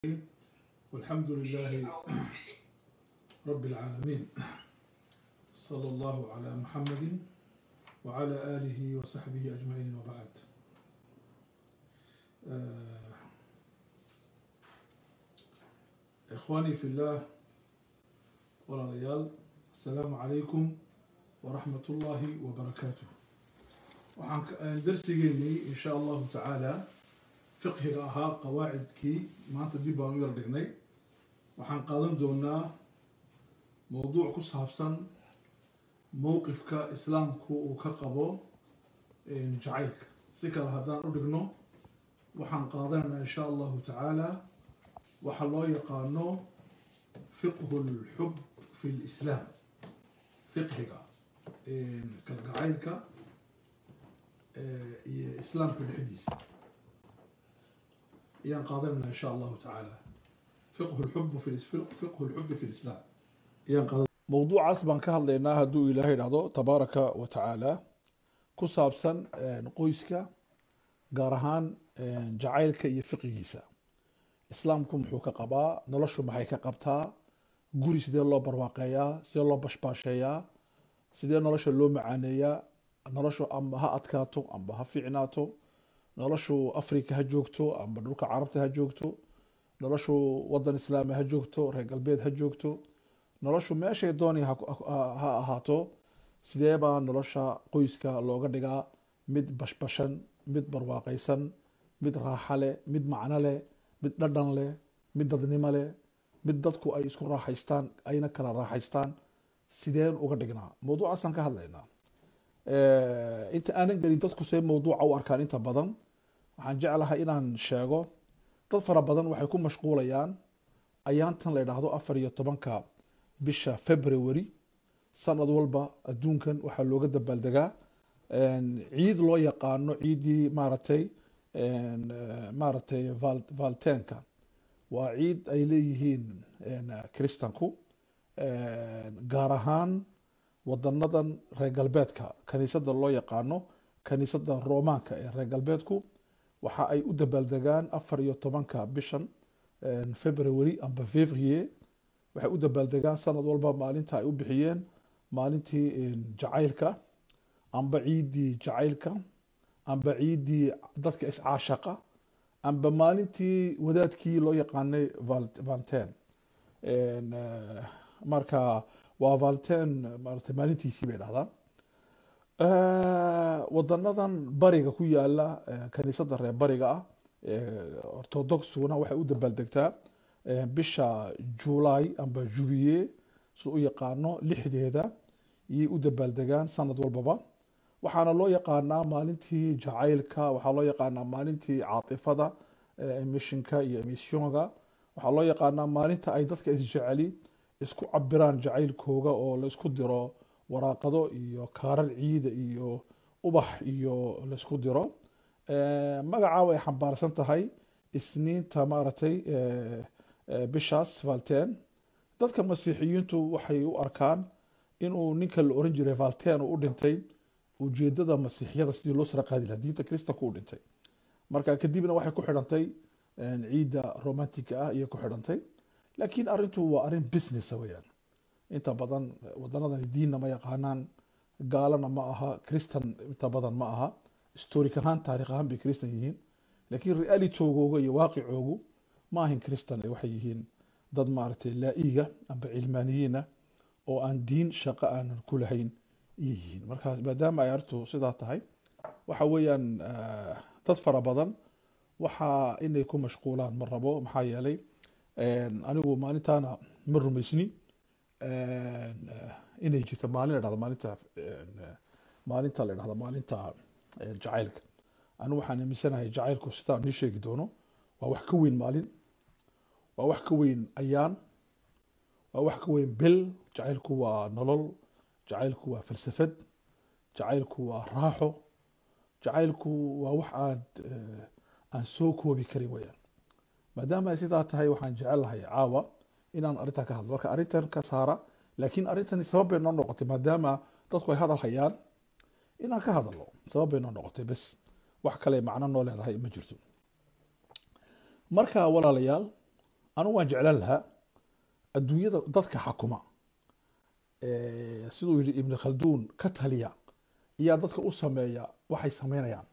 والحمد لله رب العالمين صلى الله على محمد وعلى آله وصحبه أجمعين وبعد آه، إخواني في الله ولاليال السلام عليكم ورحمة الله وبركاته waxaan darsigeennii in sha allahu tacaala fiqhiga ahaa qawaacidkii maanta dib baan u yar dhignay waxaan qaadan doonaa mowduuc ku saabsan mowqifka islaamku uu ka qabo jacaylka si kale haddaan u dhigno waxaan qaadanaynaa in sha allahu tacaala waxa loo yaqaano fiqhu lxub fi lislaam fiqhiga kalgacaylka iyo islaamka dhexdiisa ayaan qaadanayna in sha allahu tacaala fiqhu lxubu fi fiqhu lxubi fi lislaam ayaan qaadan mowduucaas baan ka hadlaynaa hadduu ilaahay dhahdo tabaaraka wa tacaala ku saabsan qoyska gaar ahaan jacaylka iyo fiqigiisa islaamku muxuu ka qabaa noloshu maxay ka qabtaa guri sidee loo barwaaqeeyaa sidee loo bashbaasheeyaa sidee nolosha loo macaaneeyaa noloshu amba ha adkaato amba ha fiicnaato noloshu africa ha joogto amba dhulka carabta ha joogto noloshu wadan islaami ha joogto reer galbeed ha joogto noloshu meeshay doonay ha ahaato sidee baa nolosha qoyska looga dhigaa mid bashbashan mid barwaaqaysan mid raaxa leh mid macno leh mid dhadhan leh mid dadnimo leh mid dadku ay isku raaxaystaan ayna kala raaxaystaan sideen uga dhignaa mawduucaasaan ka hadlaynaa inta aanan gelin dadku see mawduuca u arkaan inta badan waxaan jeclahay inaan sheego dad fara badan waxay ku mashquulayaan ayaantan la yidhaahdo afar iyo tobanka bisha february sanad walba adduunkan waxaa looga dabaaldegaa ciid loo yaqaano ciiddii maaragtay maaragtay valtenka waa ciid ay leeyihiin kristanku gaar ahaan wadanadan reer galbeedka kaniisada loo yaqaano kaniisada romaanka ee reer galbeedku waxa ay u dabaaldegaan afar iyo tobanka bishan february amba fevrier waxay u dabaaldegaan sanad walba maalinta ay u bixiyeen maalintii jacaylka amba ciiddii jacaylka amba ciiddii dadka iscaashaqa amba maalintii wadaadkii loo yaqaanay valten marka waa valten maarata maalintiisii bay dhahdaan wadanadan bariga ku yaala kaniisada reer bariga ah orthodoxuna waxay u dabaaldegtaa bisha july amba jubiye sida u yaqaano lixdeeda iyay u dabaaldegaan sanad walbaba waxaana loo yaqaanaa maalintii jacaylka waxaa loo yaqaanaa maalintii caatifada emishinka iyo emissionga waxaa loo yaqaanaa maalinta ay dadka isjeceli isku cabiraan jacaylkooga oo laysku diro waraaqado iyo kaarar ciida iyo ubax iyo laysku diro magacaa way xambaarsan tahay isniinta maaragtay bishaas valten dadka masiixiyiintu waxay u arkaan inuu ninka la oran jiray valten uu u dhintay ujeedada masiixiyada sidii loo sara qaadi laha diinta kristanku u dhintay marka kadibna waxay ku xidhantay ciidda romantiga ah iyo ku xidhantay laakiin arintu waa arin businessa weyaan inta badan wadanadani diinna ma yaqaanaan gaalana ma aha christan inta badan ma aha historic ahaan taarikh ahaan bay christan yihiin laakiin realitogooga iyo waaqicoogu ma ahin christan waxay yihiin dad maaragtay laa-iga amba cilmaaniyiina oo aan diin shaqo aanan ku lahayn iyo yihiin markaas maadaama ay arrintu sidaa tahay waxa weeyaan dad fara badan waxaa inay ku mashquulaan ma rabo maxaa yeelay anigu maalintaana ma rumaysni inay jirto maalin la dhahdo maalinta maalinta la dhahdo maalinta jacaylka anigu waxaan aaminsanahay jacaylku sidaan nii sheegi doono waa wax ka weyn maalin waa wax ka weyn ayaan waa wax ka weyn bil jacaylku waa nolol jacaylku waa falsafad jacaylku waa raaxo jacaylku waa wax aad aan soo koobi karin weyaan maadaama ay sidaa tahay waxaan jecelahay caawa inaan arrintaa ka hadlo marka arrintan ka saara laakiin arrintani sabab bay noo noqotay maadaama dadku ay hadal hayaan inaan ka hadalno sabab bay noo noqotay bes wax kale macno noo leedahay ma jirto marka walaalayaal anugu waan jeclaan lahaa adduunyada dadka xakuma siduu yidhi ibn khalduun ka taliya iyaa dadka u sameeya waxay sameynayaan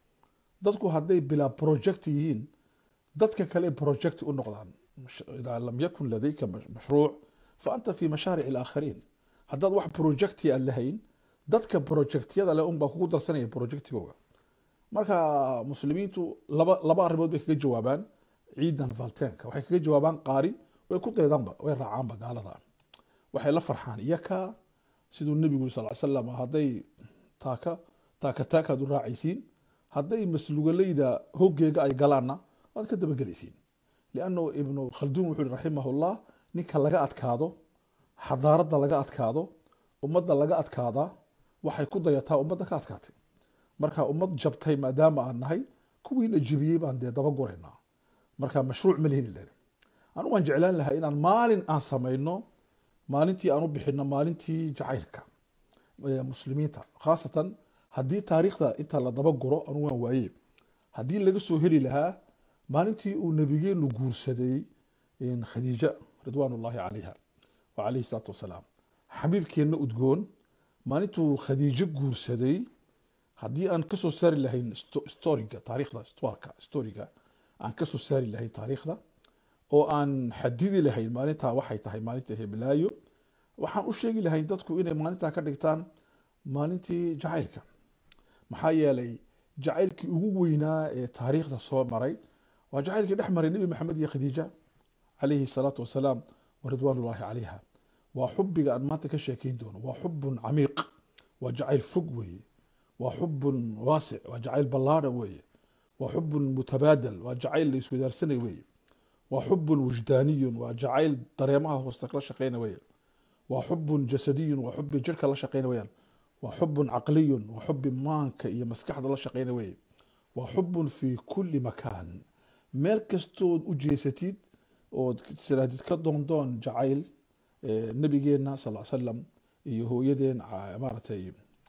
dadku hadday bilaa project yihiin dadka kale project u noqdaan idaa lam yakun ladayka mashruuc fa anta fi mashaaric alaakhariin haddaad wax projecti aan lahayn dadka projectyada leh unbaa kugu darsanaya projectigooga marka muslimiintu laba laba arrimood bay kaga jawaabaan ciidan valtenka waxay kaga jawaabaan qaari way ku daydaanba way raacaanba gaalada waxay la farxaan iyaka siduu nebigu yiri sal slam hadday taaka taaka taakaad u raacaysiin hadday maslugalayda hoggeega ay galaanna waad ka dabagelaysiin liannu ibnu khalduun wuxuu yihi raximahullah ninka laga adkaado xadaaradda laga adkaado ummadda laga adkaadaa waxay ku dayataa ummadda ka adkaatay marka ummad jabtay maadaama aan nahay kuwiina jibiyey baan dee daba guraynaa marka mashruuc ma lihin ilen anigu waan jeclaan lahaa inaan maalin aan samayno maalintii aan u bixino maalintii jacaylka muslimiinta khaasatan haddii taariikhda inta la daba guro anigu waan waaye haddii laga soo heli lahaa maalintii uu nabigeenu guursaday khadiija ridwaan ullahi calayha wa calayhi salaatu wasalaam xabiibkeenna udgoon maalintuu khadiijo guursaday haddii aan kasoo saari lahayn storiga taariikhda storka storiga aan kasoo saari lahayn taariikhda oo aan xadidi lahayn maalintaa waxay tahay maalinta heblaayo waxaan u sheegi lahayn dadku inay maalintaa ka dhigtaan maalintii jacaylka maxaa yeelay jacaylkii ugu weynaa ee taariikhda soo maray waa jacaylkii dhex maray nebi maxamed iyo khadiija calayhi salaatu wasalaam wa ridwaan ullahi calayha waa xubiga aan maanta ka sheekeyn doono waa xubun camiiq waa jacayl fog weeye waa xubun waasic waa jacayl ballaadhan weeye waa xubun mutabaadal waa jacayl la iswadaarsanay weeye waa xubun wujdaaniyun waa jacayl dareemaha hoosta la shaqeyna weeye waa xubun jasadiyun waa xubi jirka la shaqeyna weyaan waa xubun caqliyun waa xubi maanka iyo maskaxda la shaqeyna weeye waa xubun fi kulli makaan meel kastood u jeesatid ood siraadid ka doondoon jacayl nabigeena sal salam iyo hooyadeen maaratay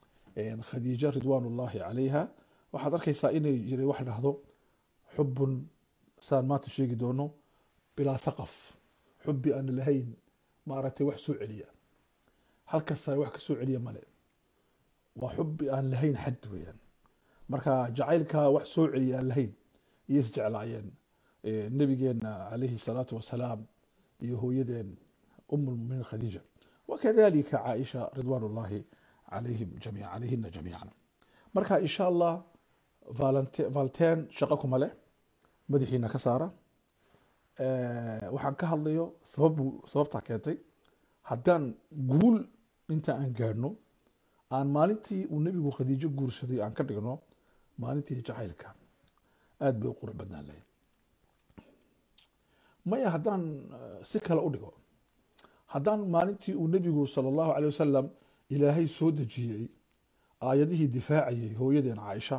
khadiija ridwaan ullahi calayha waxaad arkaysaa inay jira wax dhahdo xubun saan maanta sheegi doono bilaa saqaf xubi aan lahayn maaragtay wax soo celiya halkasta wax ka soo celiya male waa xubi aan lahayn xad weeyaan marka jacaylka wax soo celiya aan lahayn iyay is jeclaayeen nabigeena calayhi salaatu wasalaam iyo hooyadeen um lmuminiin khadiija wakadalika caaisha ridwaan ullahi calayhim jamiica calayhina jamiican marka insha allah valten shaqo kuma leh madaxiina ka saara waxaan ka hadlayo sababu sababtaa keentay haddaan guul inta aan gaadhno aan maalintii uu nebigu khadiijo guursaday aan ka dhigno maalintii jacaylka aada bay u qurux badnaan lahayd maya haddaan si kale u dhigo haddaan maalintii uu nebigu sala allahu caley wasalam ilaahay soo dejiyey aayadihii difaacayay hooyadeen caaisha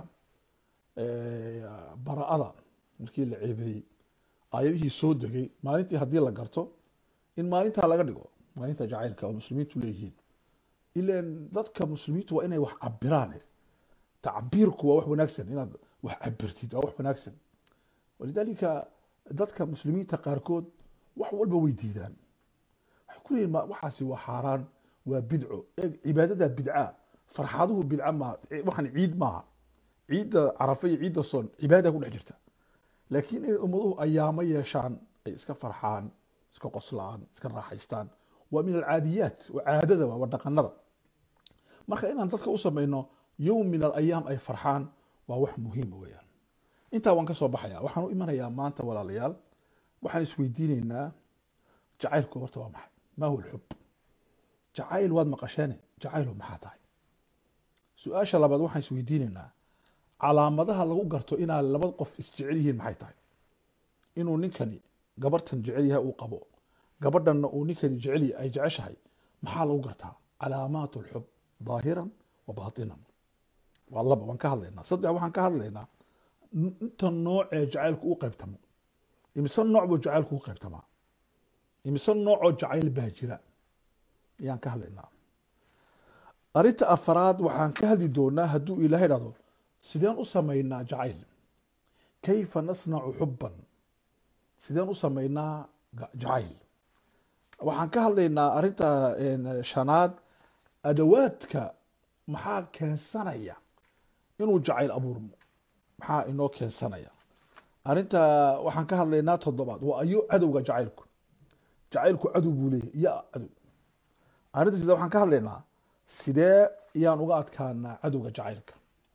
bara-ada markii la ceebeeyey aayadihii soo degay maalintii haddii la garto in maalintaa laga dhigo maalinta jacaylka oo muslimiintu leeyihiin ilan dadka muslimiintu waa inay wax cabiraan tacbiirku waa wax wanaagsan inaad wax cabirtid waa wax wanaagsan walidaalika dadka muslimiinta qaarkood wax walba way diidaan waxay ku leeyihin waxaasi waa xaaraan waa bidco eeg cibaadada bidca farxaduhu bidca maaha waxaan ciid maaha ciidda carafa iyo ciidda son cibaada ku dhex jirta laakiin inay ummaduhu ayaamo yeeshaan ay iska farxaan iska qoslaan iska raaxaystaan waa min alcaadiyaat waa caadada waa dhaqanada marka inaan dadka u samayno yowm min alayaam ay farxaan waa wax muhiima weeyaan intaa waan ka soo baxaya waxaan u imanayaa maanta walaalayaal waxaan isweydiinaynaa jacaylku horta waa maxay maa huwa alxub jacayl waad maqasheene jacaylu maxaa tahay su-aasha labaad waxaan isweydiinaynaa calaamadaha lagu garto inaa laba qof isjecel yihiin maxay tahay inuu ninkani gabartan jecel yahay uu qabo gabadhanna uu ninkani jecel ay jeceshahay maxaa lagu gartaa calaamaat alxub daahiran wa baatinan waa laba waan ka hadlaynaa saddex waxaan ka hadlaynaa inta nooc ee jacaylku u qaybtamo imise nooc buu jacaylku u qaybtamaa imise noocoo jacayl baa jira ayaan ka hadlaynaa arrinta afaraad waxaan ka hadli doonaa hadduu ilaahay dhahdo sideen u samaynaa jacayl kayfa nasnacu xubban sideen u samaynaa ga- jacayl waxaan ka hadlaynaa arrinta een, shanaad adawaadka maxaa keensanaya inuu jacayl abuurmo maxaa inoo keensanaya arrinta waxaan ka hadlaynaa toddobaad waa ayo cadowga jacaylku jacaylku cadow buu leeyahay iyo cadow arrinta sidee waxaan ka hadlaynaa sidee yaan uga adkaanaa cadowga jacaylka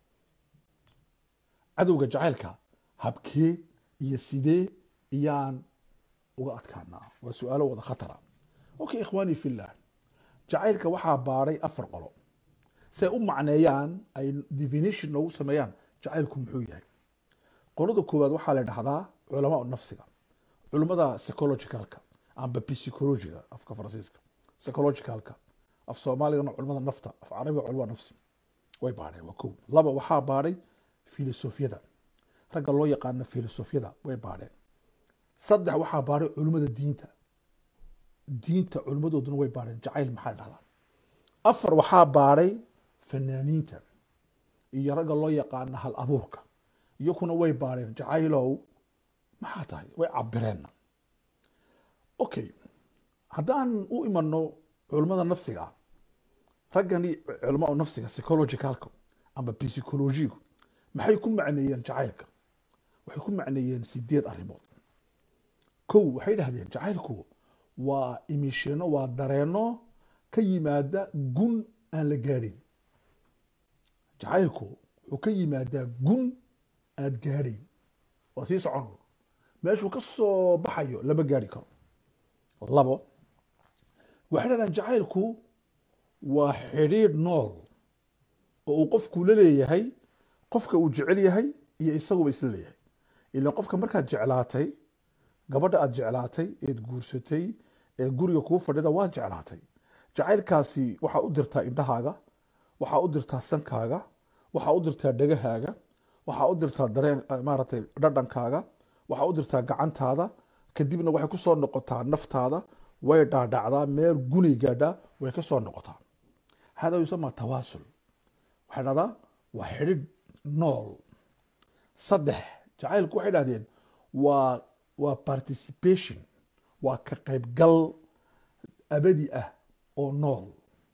cadowga jacaylka habkee iyo sidee iyaan uga adkaanaa waa su-aalo wada khatara okay ikhwaani fillah jacaylka waxaa baadhay afar qolo si ay u macneeyaan ay definition noogu sameeyaan jacaylku muxuu yahay qolada koowaad waxaa la dhahdaa culamaa nafsiga culimada psychologicalka amba psychologiga afka faransiiska psychologicalka af soomaaligana culimada nafta af carabiga culimada nafsi way baadheen waa kow laba waxaa baadhay filosofiyada ragga loo yaqaano filosofiyada way baadheen saddex waxaa baadhay culimada diinta diinta culimadooduna way baadheen jacayl maxaa la dhahdaa afar waxaa baadhay fanaaniinta iyo ragga loo yaqaano hal abuurka iyakuna way baadheen jacaylow maxaa tahay way cabireen okay haddaan u imano culimada nafsiga raggani culama nafsiga psychologicalka amba psychologigu maxay ku macneeyeen jacaylka waxay ku macneeyeen sideed arrimood kow waxay dhahdeen jacaylku waa imishino waa dareeno ka yimaada gun aan la gaadhin jacaylku wuxuu ka yimaadaa gun aad gaadhayn waa sii socon meeshuu ka soo baxayo lama gaari karo labo waxay dhahdaan jacaylku waa xidhiidh nool oo uu qofku la leeyahay qofka uu jecel yahay iyo isaguba isla leeyahay ila qofka markaad jeclaatay gabadha aad jeclaatay eed guursatay ee guriga kuu fadhida waad jeclaatay jacaylkaasi waxaa u dirtaa indhahaaga waxaa u dirtaa sankaaga waxaa u dirtaa dhegahaaga waxaa u dirtaa dareen maaragtay dhadhankaaga waxaa u dirtaa gacantaada kadibna waxay ku soo noqotaa naftaada way dhaadhacdaa meel guni gaadhaa way ka soo noqotaa hada yusama tawaasul waxay dhahdaa waa xidhidh nool saddex jacaylku waxay dhahdeen waa waa participation waa ka qaybgal abadi ah oo nool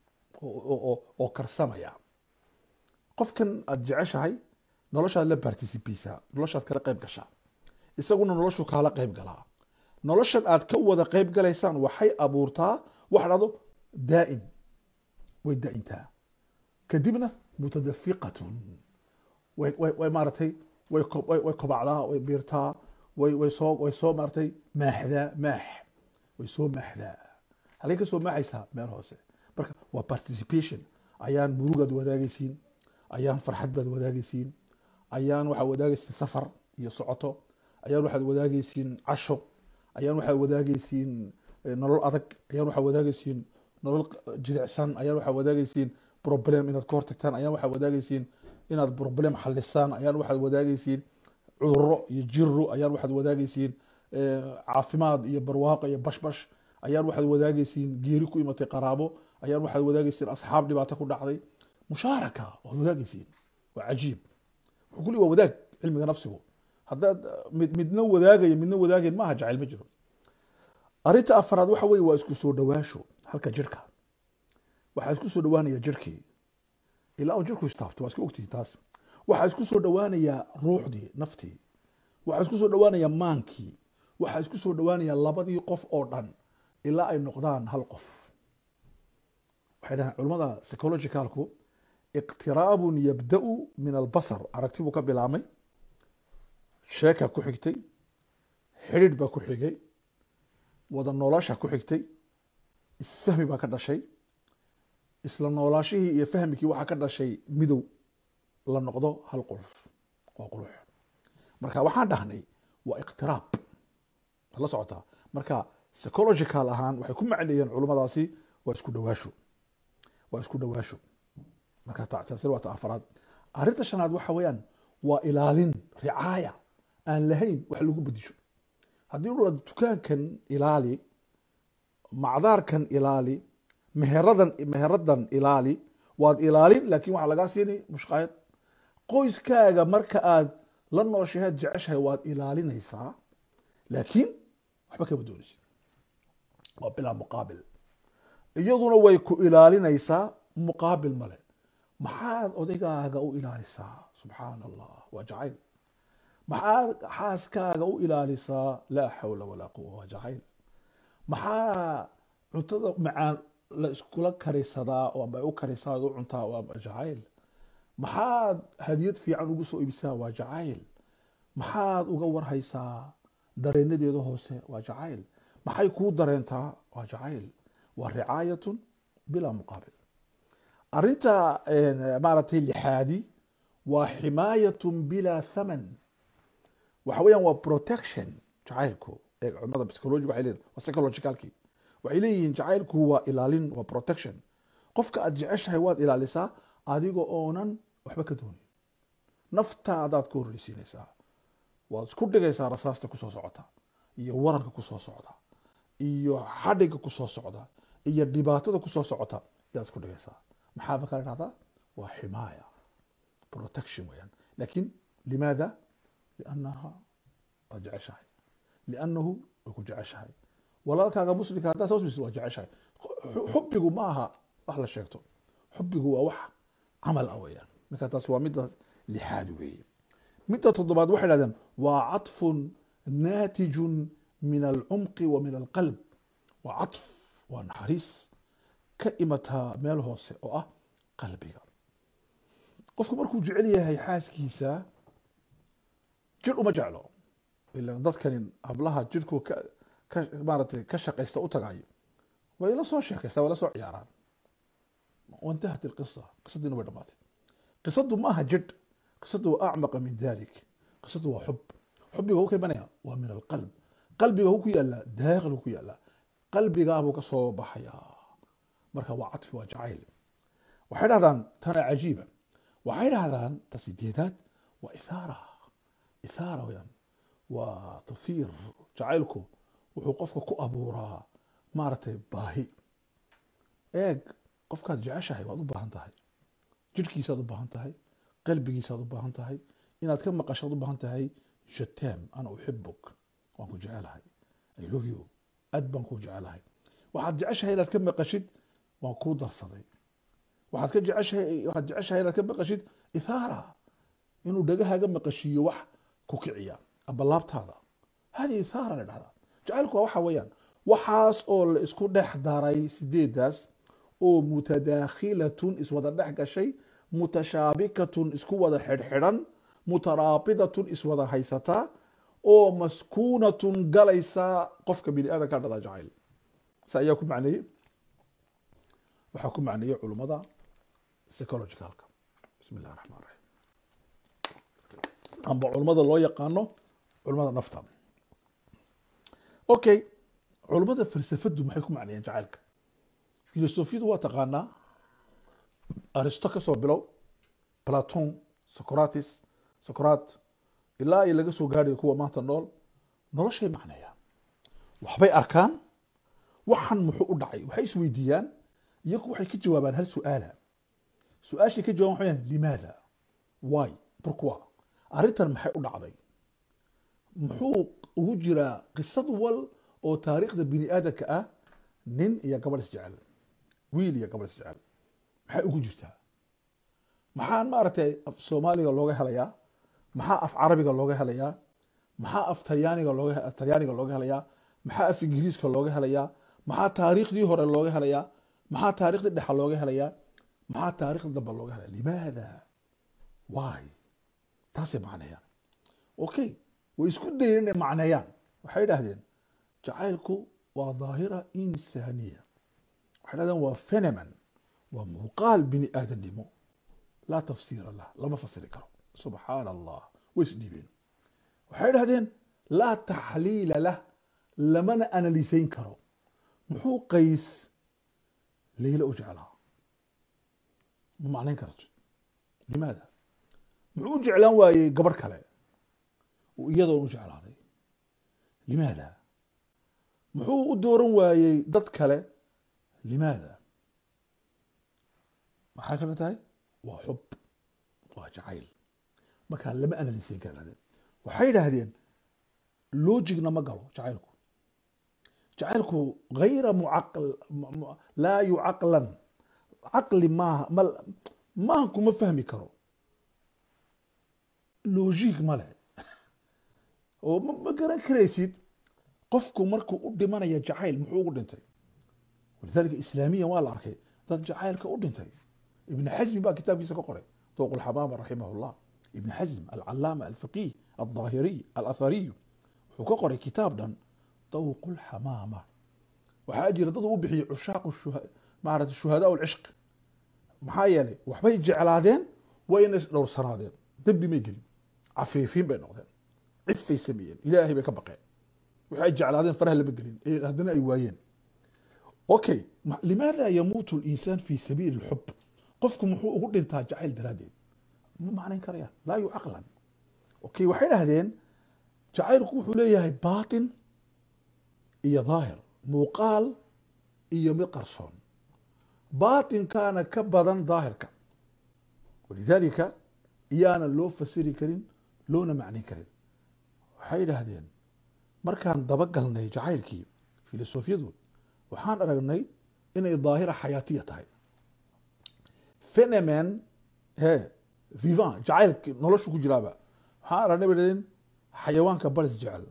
oo karsamaya qofkan aad jeceshahay noloshaad la participeysaa noloshaad kala qayb gashaa isaguna noloshu kaala qayb galaa noloshan aad ka wada qayb galaysaan waxay abuurtaa waxa dhahdo daa'im way daa'intaa kadibna mutadafiqatun way way way maaratay way ko- way way kobacdaa way biirtaa way way soo way soo maaratay maaxdaa maax way soo maaxdaa halkay ka soo maaxaysaa meel hoose marka waa participation ayaan murugaad wadaagaysiin ayaan farxad baad wadaagaysiin ayaan waxaad wadaagaysiin safar iyo socoto ayaan waxaad wadaagaysiin casho ayaan waxaad wadaagaysiin eh, nolol adag ayaan waxaad wadaagaysiin nolol q- jilicsan ayaan waxaad wadaagaysiin problem inaad ka hortagtaan ayaan waxaad wadaagaysiin inaad problem xalisaan ayaan waxaad wadaagaysiin cuduro iyo jiro ayaan waxaad wadaagaysiin eh, caafimaad iyo barwaaqo iyo bashbash ayaan waxaad wadaagaysiin geeri ku imatay qaraabo ayaan waxaad wadaagaysiin asxaab dhibaato ku dhacday mushaaraka waad wadaagaysiin waa cajiib wuxuu kulli waa wadaag cilmiga nafsigu haddaad mid midna wadaagaya midna wadaagayn maaha jacayl ma jiro arrinta afaraad waxa weye waa isku soo dhawaasho halka jirka waxaa isku soo dhawaanaya jirkii ilaa uu jirku istaabto waa iska ogtihi taas waxaa isku soo dhawaanaya ruuxdii naftii waxaa isku soo dhawaanaya maankii waxaa isku soo dhawaanaya labadii qof oo dhan ilaa ay noqdaan hal qof waxay dhahaan culimmada psychologicalku iqtiraabun yabda'u min albasar aragti buu ka bilaabmay sheeka ku xigtay xidhiidh baa ku xigay wada noolaasha ku xigtay isfahmi baa ka dhashay isla noolaashihii iyo fahmikii waxaa ka dhashay midow la noqdo hal quruf waa qurux marka waxaan dhahnay waa iqtiraab ma la socotaa marka psychological ahaan waxay ku macneeyeen culummadaasi waa isku dhawaasho waa isku dhawaasho marka ta- taasi waa ta afraad arrinta shanaad waxa weeyaan waa ilaalin ricaaya aan lahayn wax lagu bedisho haddii u dhado dukaankan ilaali macdaarkan ilaali meheradan meheradan ilaali waad ilaalin laakiin waxaa lagaa siini mushqaayad qoyskaaga marka aad la nooshaheed jeceshahay waad ilaalinaysaa laakiin waxba kama doonaysid waa bilaa muqaabil iyaduna way ku ilaalinaysaa muqaabil male maxaad odaygaaga u ilaalisaa subxaana allah waa jacayl maxaad xaaskaaga u ilaalisaa laa xawla walaa quwa waa jacayl maxaa cuntada macaan la iskula karisadaa oo amba ay u karisaa ad u cuntaa waa jacayl maxaad hadiyad fiican ugu soo iibisaa waa jacayl maxaad uga warhaysaa dareenadeeda hoose waa jacayl maxay kuu dareentaa waa jacayl waa ricaayatun bilaa muqaabil arinta maaragtay lixaadi waa ximaayatun bilaa thaman waxa weeyaan waa protection jacaylku ee culimada psychology waxay leeyihin waa psychologicalkii waxay leeyihiin jacaylku waa ilaalin waa protection qofka aad jeceshahay waad ilaalisaa adiga oonan waxba ka doonin naftaadaad ka horreysiinaysaa waad isku dhigaysaa rasaasta kusoo socota iyo waranka kusoo socda iyo xadhiga kusoo socda iyo dhibaatada kusoo socota yaad isku dhigaysaa maxaa markaa la dhahdaa waa ximaaya protection weyaan lakin limaada liannaha waad jeceshahay liannahu way ku jeceshahay walaalkaaga muslimka haddaad soo smisid waa jeceshahay xubbigu ma aha wax la sheegto xubbigu waa wax camal ah weyaan marka taas waa midda lixaad weeye midda toddobaad waxay dhahdeen waa caطfun naatijun min alcumqi wa min alqalb waa caطf waa naxariis ka imataa meel hoose oo ah qalbiga qofku markuu jecel yahay xaaskiisa jir uma jeclo ila dadkani hablaha jirhku ka ka maaratay ka shaqaysta u tagayo way la soo sheekaystaa way la soo ciyaaraan wantahat ilqisa qisadiina way dhamaatay qisadu ma aha jidh qisadu waa acmaqa min dalik qisadu waa xub xubiga hu ka imanaya waa min alqalb qalbiga hu ku yaala daaqil ku yaala qalbigaabuu ka soo baxayaa marka waa caطfi waa jacayl waxay dhahdaan tana cajiiba waxay dhahdaan ta sideedaad waa ithaara ithaara weyaan waa tathiir jacaylku wuxuu qofka ku abuuraa maaragtay baahi eeg qofkaad jeceshahay waad u baahan tahay jirhkiisaad u baahan tahay qalbigiisaad u baahan tahay inaad ka maqashaad u baahan tahay jatem ana uxibuk waan ku jecelahay i love you aad baan kuu jecelahay waxaad jeceshahay inaad ka maqashid waan kuu darsaday waxaad ka jeceshahay waxaad jeceshahay inaad ka maqashid ithaara inuu dhagahaaga maqashiiyo wax ku kiciya amba laabtaada hadi ithaara la dhahdaa jacaylku waa waxa weeyaan waxaas oo la isku dhex daray sideedaas oo mutadaakhilatun iswada dhex gashay mutashaabikatun isku wada xidhxidhan mutaraabidatun iswada haysataa oo maskuunatun galaysa qofka bini aadamka dhada jacayl sa ayaa ku macneeyey waxaa ku macneeyey culummada psychologicalka bismi illahi raxmaan raxiim amba culummada loo yaqaano culummada nafta okay culummada falsafadu maxay ku macneeyeen jacaylka filosofiyadu waa taqaanaa aristo ka soo bilow platon socratis socrat ilaa ay laga soo gaadhayo kuwa maanta nool noloshay macneeyaan waxbay arkaan waxan muxuu u dhacay waxay isweydiiyaan iyagu waxay ka jawaabaan hal su-aala su-aashay ka jawaban waxay limaada why pourquoi arrintan maxay u dhacday muxuu ugu jiraa qisad wal oo taariikhda bini aadamka ah nin iyo gabadh isjecel wiil iyo gabadh isjecel maxay ugu jirtaa maxaa maaragtay af soomaaliga looga helayaa maxaa af carabiga looga helayaa maxaa af talyaaniga looga talyaaniga looga helayaa maxaa af ingiriiska looga helayaa maxaa taariikhdii hore looga helayaa maxaa taariikhdii dhexa looga helayaa maxaa taariikhda dambe looga helaya limaada why taasay macneeyaan okay way isku dayeen inay macneeyaan waxay idhahdeen jacaylku waa daahira insaaniya waxay dhahdeen waa phenomen waa muuqaal bini aadamnimo laa tafsiira lah lama fasiri karo subxaana allah way isdhiibeen waxay dhahdeen laa taxliila lah lamana analisayn karo muxuu qays leyla u jeclaa ma macnayn karto limaada muxuu u jeclaan waayey gabadh kale uu iyadoon u jeclaaday limaada muxuu u dooran waayey dad kale limaada maxay kala tahay waa xub waa jacayl markaa lama analisayn kara dhahdeen waxay idhaahdeen logicna ma galo jacaylku jacaylku hayra mucaql mu- mu- laa yucaqlan caqli maaha ma maanku ma fahmi karo logic ma leh oo ma ma garan karaysid qofku markuu u dhimanaya jacayl muxuu ugu dhintay walidalika islaamiyan waa la arkay dad jacaylka u dhintay ibn xasmi baa kitaabkiisa ka qoray dooq lxamaama raximah llah ibn xasm alcalaama alfaqih alظaahiriy alathariy wuxuu ka qoray kitaab dhan dawq lxamaama waxaa jira dad uu bixiyey cushaaq maarata shuhadaa lcishq maxaa yeelay waxbay jeclaadeen wayna isdhowrsanaadeen dembi may gelin cafiifiin bay noqdeen cifay sameeyeen ilaahay bay ka baqeen waxay jeclaadeen faraha lama gelin ee haddana ay waayeen okay ma- limaada yamuutu linsaan fi sabiili lxub qofku muxuu ugu dhintaa jacayl daraaddeed ma macnayn karayaan laa yucaqlan okay waxay dhahdeen jacaylku wuxuu leeyahay baatin iyo daahir muuqaal iyo mid qarsoon baatinkaana ka badan daahirka walidaalika iyaana loo fasiri karin loona macnayn karin waxay yidhaahdeen markaan dabagalnay jacaylkii filosofiyadu waxaan aragnay inay daahira xayaatiya tahay phenomen he vivant jacaylki noloshu ku jiraaba waxaan aragnay bay dhahdeen xayawaanka baris jecel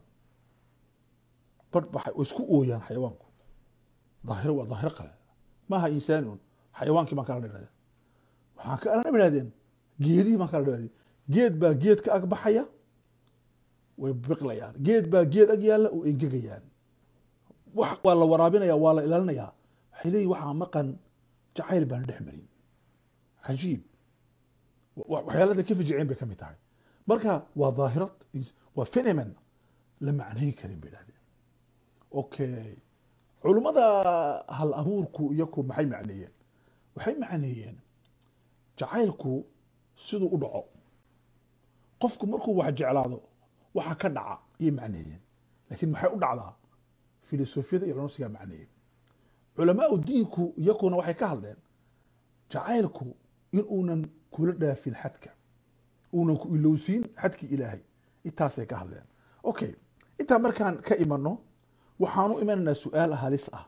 bar waxay isku ooyaan xayawaanku daahiro waa daahiro qale maaha insaani un xayawaankii baan kala dhignaday waxaan ka aragnay bay dhahdeen geedihii baan kala dhignaday geed baa geed ka ag baxaya way biqlayaan geed baa geed ag yaalla oo engegayaan wax waa la waraabinaya waa la ilaalinayaa waxay leeyihin waxaa maqan jacayl baan dhex marin cajiib wa- waxyaalada ka fijiceen bay ka mid tahay marka waa daahirad waa phenomen la macnayn karin bay dhahdeen okay culummada hal abuurku iyaku maxay macneeyeen waxay macneeyeen jacaylku siduu u dhaco qofku markuu wax jeclaado waxa ka dhaca ayay macneeyeen laakiin maxay u dhacdaa filosofiyada iyo cunsigaa macneeyeen culamaau diinku iyakuna waxay ka hadleen jacaylku in uunan kula dhaafin xadka uunan ku ilowsiin xadkii ilaahay intaasay ka hadleen okay intaa markaan ka imano waxaanu imanaynaa su-aal halis ah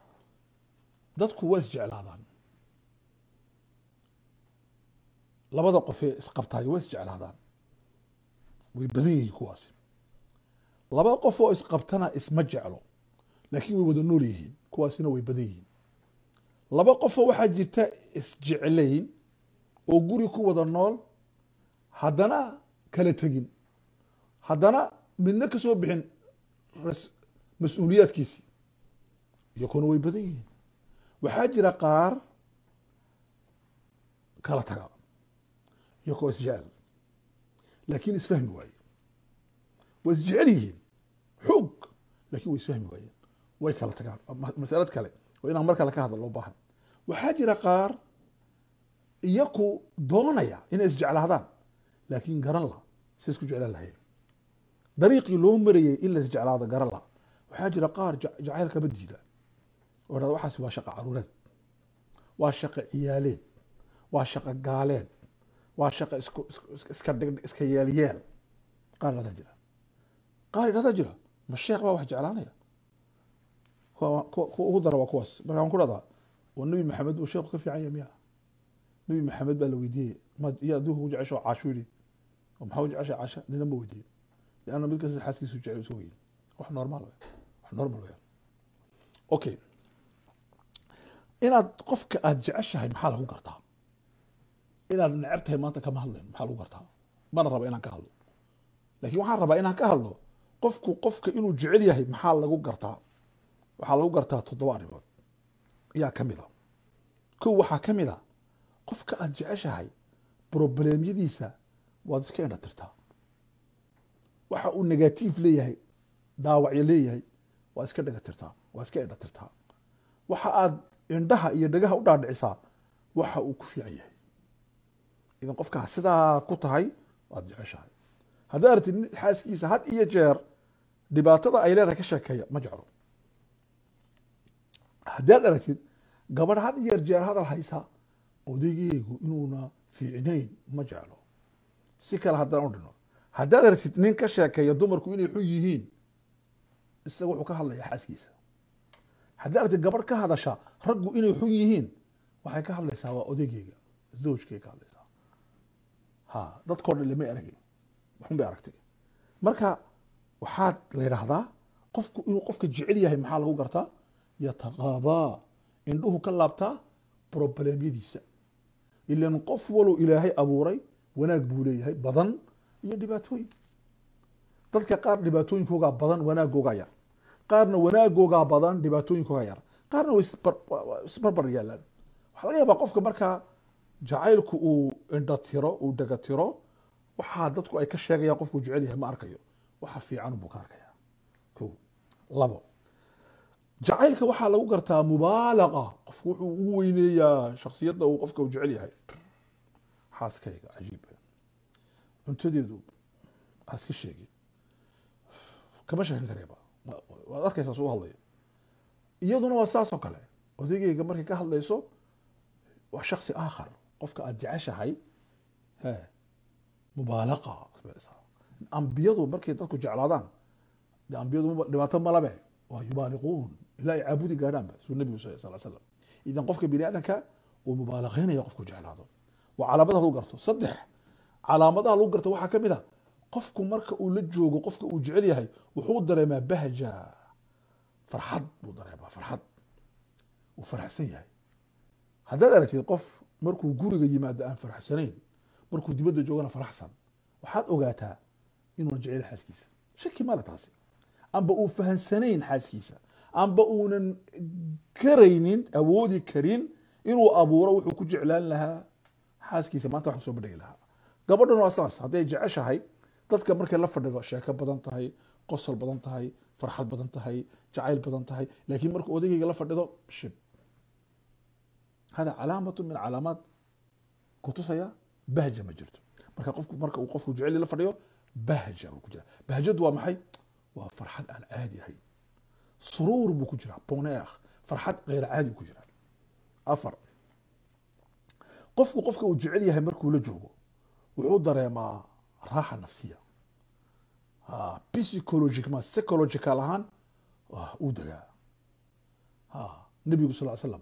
dadku waa isjeclaadaan labada qofee isqabtaayo waa isjeclaadaan way badan yihiin kuwaasi laba qof oo isqabtana isma jeclo laakiin way wada nool yihiin kuwaasina way badan yihiin laba qofoo waxaa jirta isjeclayn oo guri ku wada nool haddana kala tegin haddana midna ka soo bixin ras- mas-uuliyaadkiisii iyakuna way badan yihiin waxaa jira qaar kala taga iyakoo isjecel laakiin isfahmi waaye waa isjecel yihiin xoog laakiin way isfahmi waayeen way kala tagaan Ma- masalad kale oo inaan mar kale ka hadla loo baahan waxaa jira qaar iyaku doonaya inay isjeclaadaan laakiin garan la si isku jeclaan lahayn dariiqii loo marayay in la isjeclaado garan la waxaa jira qaar ja- jacaylkaba diida oo dhahda waxaas waa shaqo caruureed waa shaqo ciyaaleed waa shaqo gaaleed waa shaqo isku isku- iska dhig iska yeelyeel qaar dhahdaa jira qaar dhahdaa jira ma sheekh baa wax jeclaanaya kuwa kuwa- kuwa ugu dara waa kuwaas marka waan ku dhahdaa oo nabi maxamed uu sheekhu ka fiican yahay miya nabi maxamed baa la weydiiyey ma iyo adduunka ku jecesha oo caasho yidhi oo maxaa u jecesha caasha nina ma weydiiyey lianna mid kasta xaaskiisu jecel isu weyn wax normaal wey wax normal weya okay inaad qofka aada jeceshahay maxaa lagu gartaa inaad neceb tahay maanta kama hadlayn maxaa lagu gartaa mana raba inaan ka hadlo laakiin waxaan rabaa inaan ka hadlo qofku qofka inuu jecel yahay maxaa lagu gartaa waxaa lagu gartaa toddoba arrimood ayaa ka mid a kow waxaa ka mid a qofka aada jeceshahay probleemyadiisa waad iska indha tirtaa waxa uu negatiif leeyahay dhaawacyo leeyahay waad iska dhaga tirtaa waad iska indha tirtaa waxa aad indhaha iyo dhagaha u dhaadhicisaa waxa uu ku fiican yahay idan qofkaa sidaa ku tahay waad jeceshahay haddaad aragtid nin xaaskiisa had iyo jeer dhibaatada ay leedahay ka sheekeeya ma jeclo haddaad aragtid gabadh had iyo jeer hadal haysa odaygeygu inuuna fiicnayn ma jeclo si kale haddaan u dhino haddaad aragtid nin ka sheekeeya dumarku inay xun yihiin isaga wuxuu ka hadlayaa xaaskiisa haddii aragtay gabadh ka hadasha raggu inay xun yihiin waxay ka hadlaysaa waa odaygeyga zawjkay ka hadlaysaa ha dadkoo dhan lama aragay waxun bay aragtay marka waxaad la yidhaahdaa qofku inuu qofka jecel yahay maxaa lagu gartaa yataqaadaa indhuhu ka laabtaa problemyadiisa ilan qof walow ilaahay abuuray wanaag buu leeyahay badan iyo dhibaatooyin dadka qaar dhibaatooyinkoogaa badan wanaagoogaa yar qaarna wanaagoogaa badan dhibaatooyinkoogaa yar qaarna way isbar- waa- waa isbarbar yaalaan waxaa laga yaabaa qofka markaa jacaylku uu indhatiro uu dhagatiro waxaa dadku ay ka sheegayaan qofkuu jecel yahay ma arkayo waxa fiican buu ka arkaya ko labo jacaylka waxaa lagu gartaa mubaalaqa qofku wuxuu ugu weyneeyaa shaksiyadda uu qofka uu jecel yahay xaaskayga cajiib cuntadeedu ha iska sheegin kama sheekan kareeba Wa- waad arkaysaa suu hadlayo iyaduna waa saas oo kale odaygeyga markay ka hadlayso waa shaksi aakhar qofka aad jeceshahay he mubaalaqa ambiyadu markay dadku jeclaadaan de ambiyadu ma- dhibaato malabe waa yubaaliquun ilaa ay caabudi gaadhaanba suu nebigu sal sal slam idan qofka bini aadamka uu mubaalaqeynaya qofku jeclaado waa calaamadaha lagu garto saddex calaamadaha lagu garto waxaa ka mid a qofku marka uu la joogo qofka uu jecel yahay wuxuu dareemaa bahja farxad buu dareemaa farxad uu faraxsan yahay haddaad aragtid qof markuu guriga yimaado aan faraxsanayn markuu dibadda joogana faraxsan waxaad ogaataa inuuna jecel xaaskiisa shaki male taasi amba uu fahansanayn xaaskiisa amba uunan karaynin awoodi karin inuu abuuro wuxuu ku jeclaan lahaa xaaskiisa maanta wax kusoo bandhigi lahaa gabadhan waa saas hadday jeceshahay dadka markay la fadhido sheeko badan tahay qosol badan tahay farxad badan tahay jacayl badan tahay laakiin marka odaygayga la fadhido shib hada calaamatu min calaamaad kutusaya bahja ma jirto marka qofku marka uu qofku jecel la fadhiyo bahja uu ku jira bahjadu waa maxay waa farxad aan caadi ahayn suruur buu ku jiraa boneekh farxad geyr caadi ku jira afar qofku qofka uu jecel yahay markuu la joogo wuxuu dareemaa raaxa nafsiya ha, psychological psychological ahaan ah, uu degaa ha, nebigu sal slam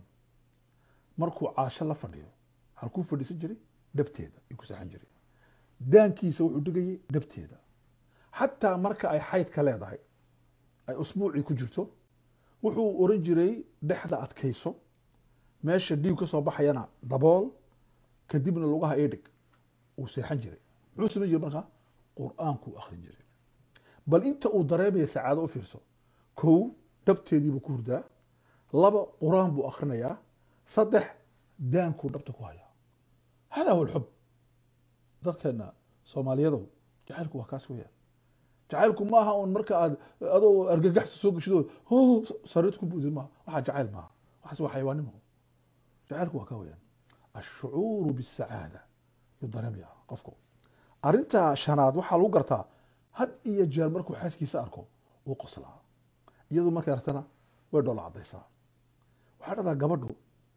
markuu caasho la fadhiyo halkuu fadhiisan jiray dhabteeda ayuu ku seexan jiray daankiisa wuxuu dhigayay dhabteeda xataa marka ay xaydka leedahay ay usbuucii ku jirto wuxuu oran jiray dhexda adkayso meesha dhiig ka soo baxayana dabool kadibna lugaha ii dhig uu seexan jiray muxuu samayn jiray markaa qur-aankuu akhrin jiray bal inta uu dareemaya sacaado u fiirso kow dhabteediibuu ku hurdaa laba qur-aan buu akhrinayaa saddex daankuu dhabta ku hayaa hada huwa alxub dadkeena soomaaliyadow jacaylku waa kaas weeyaan jacaylku maaha un marka aad adoo argagaxsa soo geshidoo ho sariid ku buudid maaha waxaa jacayl maaha waxaas waa xayawaanimo jacaylku waa ka weeyaan ashucuuru bisacaada yuu dareemaya qofku arrinta shanaad waxaa lagu gartaa had iyo jeer markuu xaaskiisa arko uu qoslaa iyadoo markay artana way dhoola caddaysaa waxaa dhahdaa gabadhu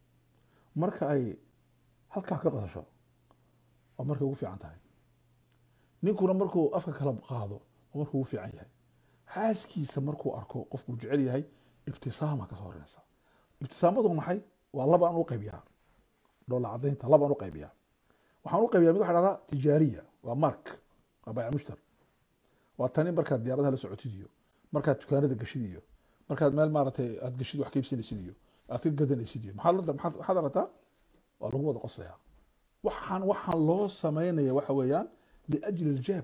marka ay halkaa ka qasasho waa markay ugu fiican tahay ninkuna markuu afka kala qaado waa markuu ugu fiican yahay xaaskiisa markuu arko qofkuu jecel yahay ibtisaama ka soo horeynaysa ibtisaamadu maxay waa laba aan u qaybiyaa dhoola cadaynta laba aan u qaybiyaa waxaan u qaybiyaa mid waxaa dhahdaa tijaariya waa mark waa bayc mushtar waa tani markaad diyaaradaha la socotid iyo markaad dukaanada gashid iyo markaad meel maaragtay aad gashid wax ka iibsanaysid iyo aad ka gadanaysid iyo maxaad la- maxaad maxaad aragtaa waa lagu wada qoslayaa waxaan waxaan loo samaynaya waxa weeyaan liajli aljeeb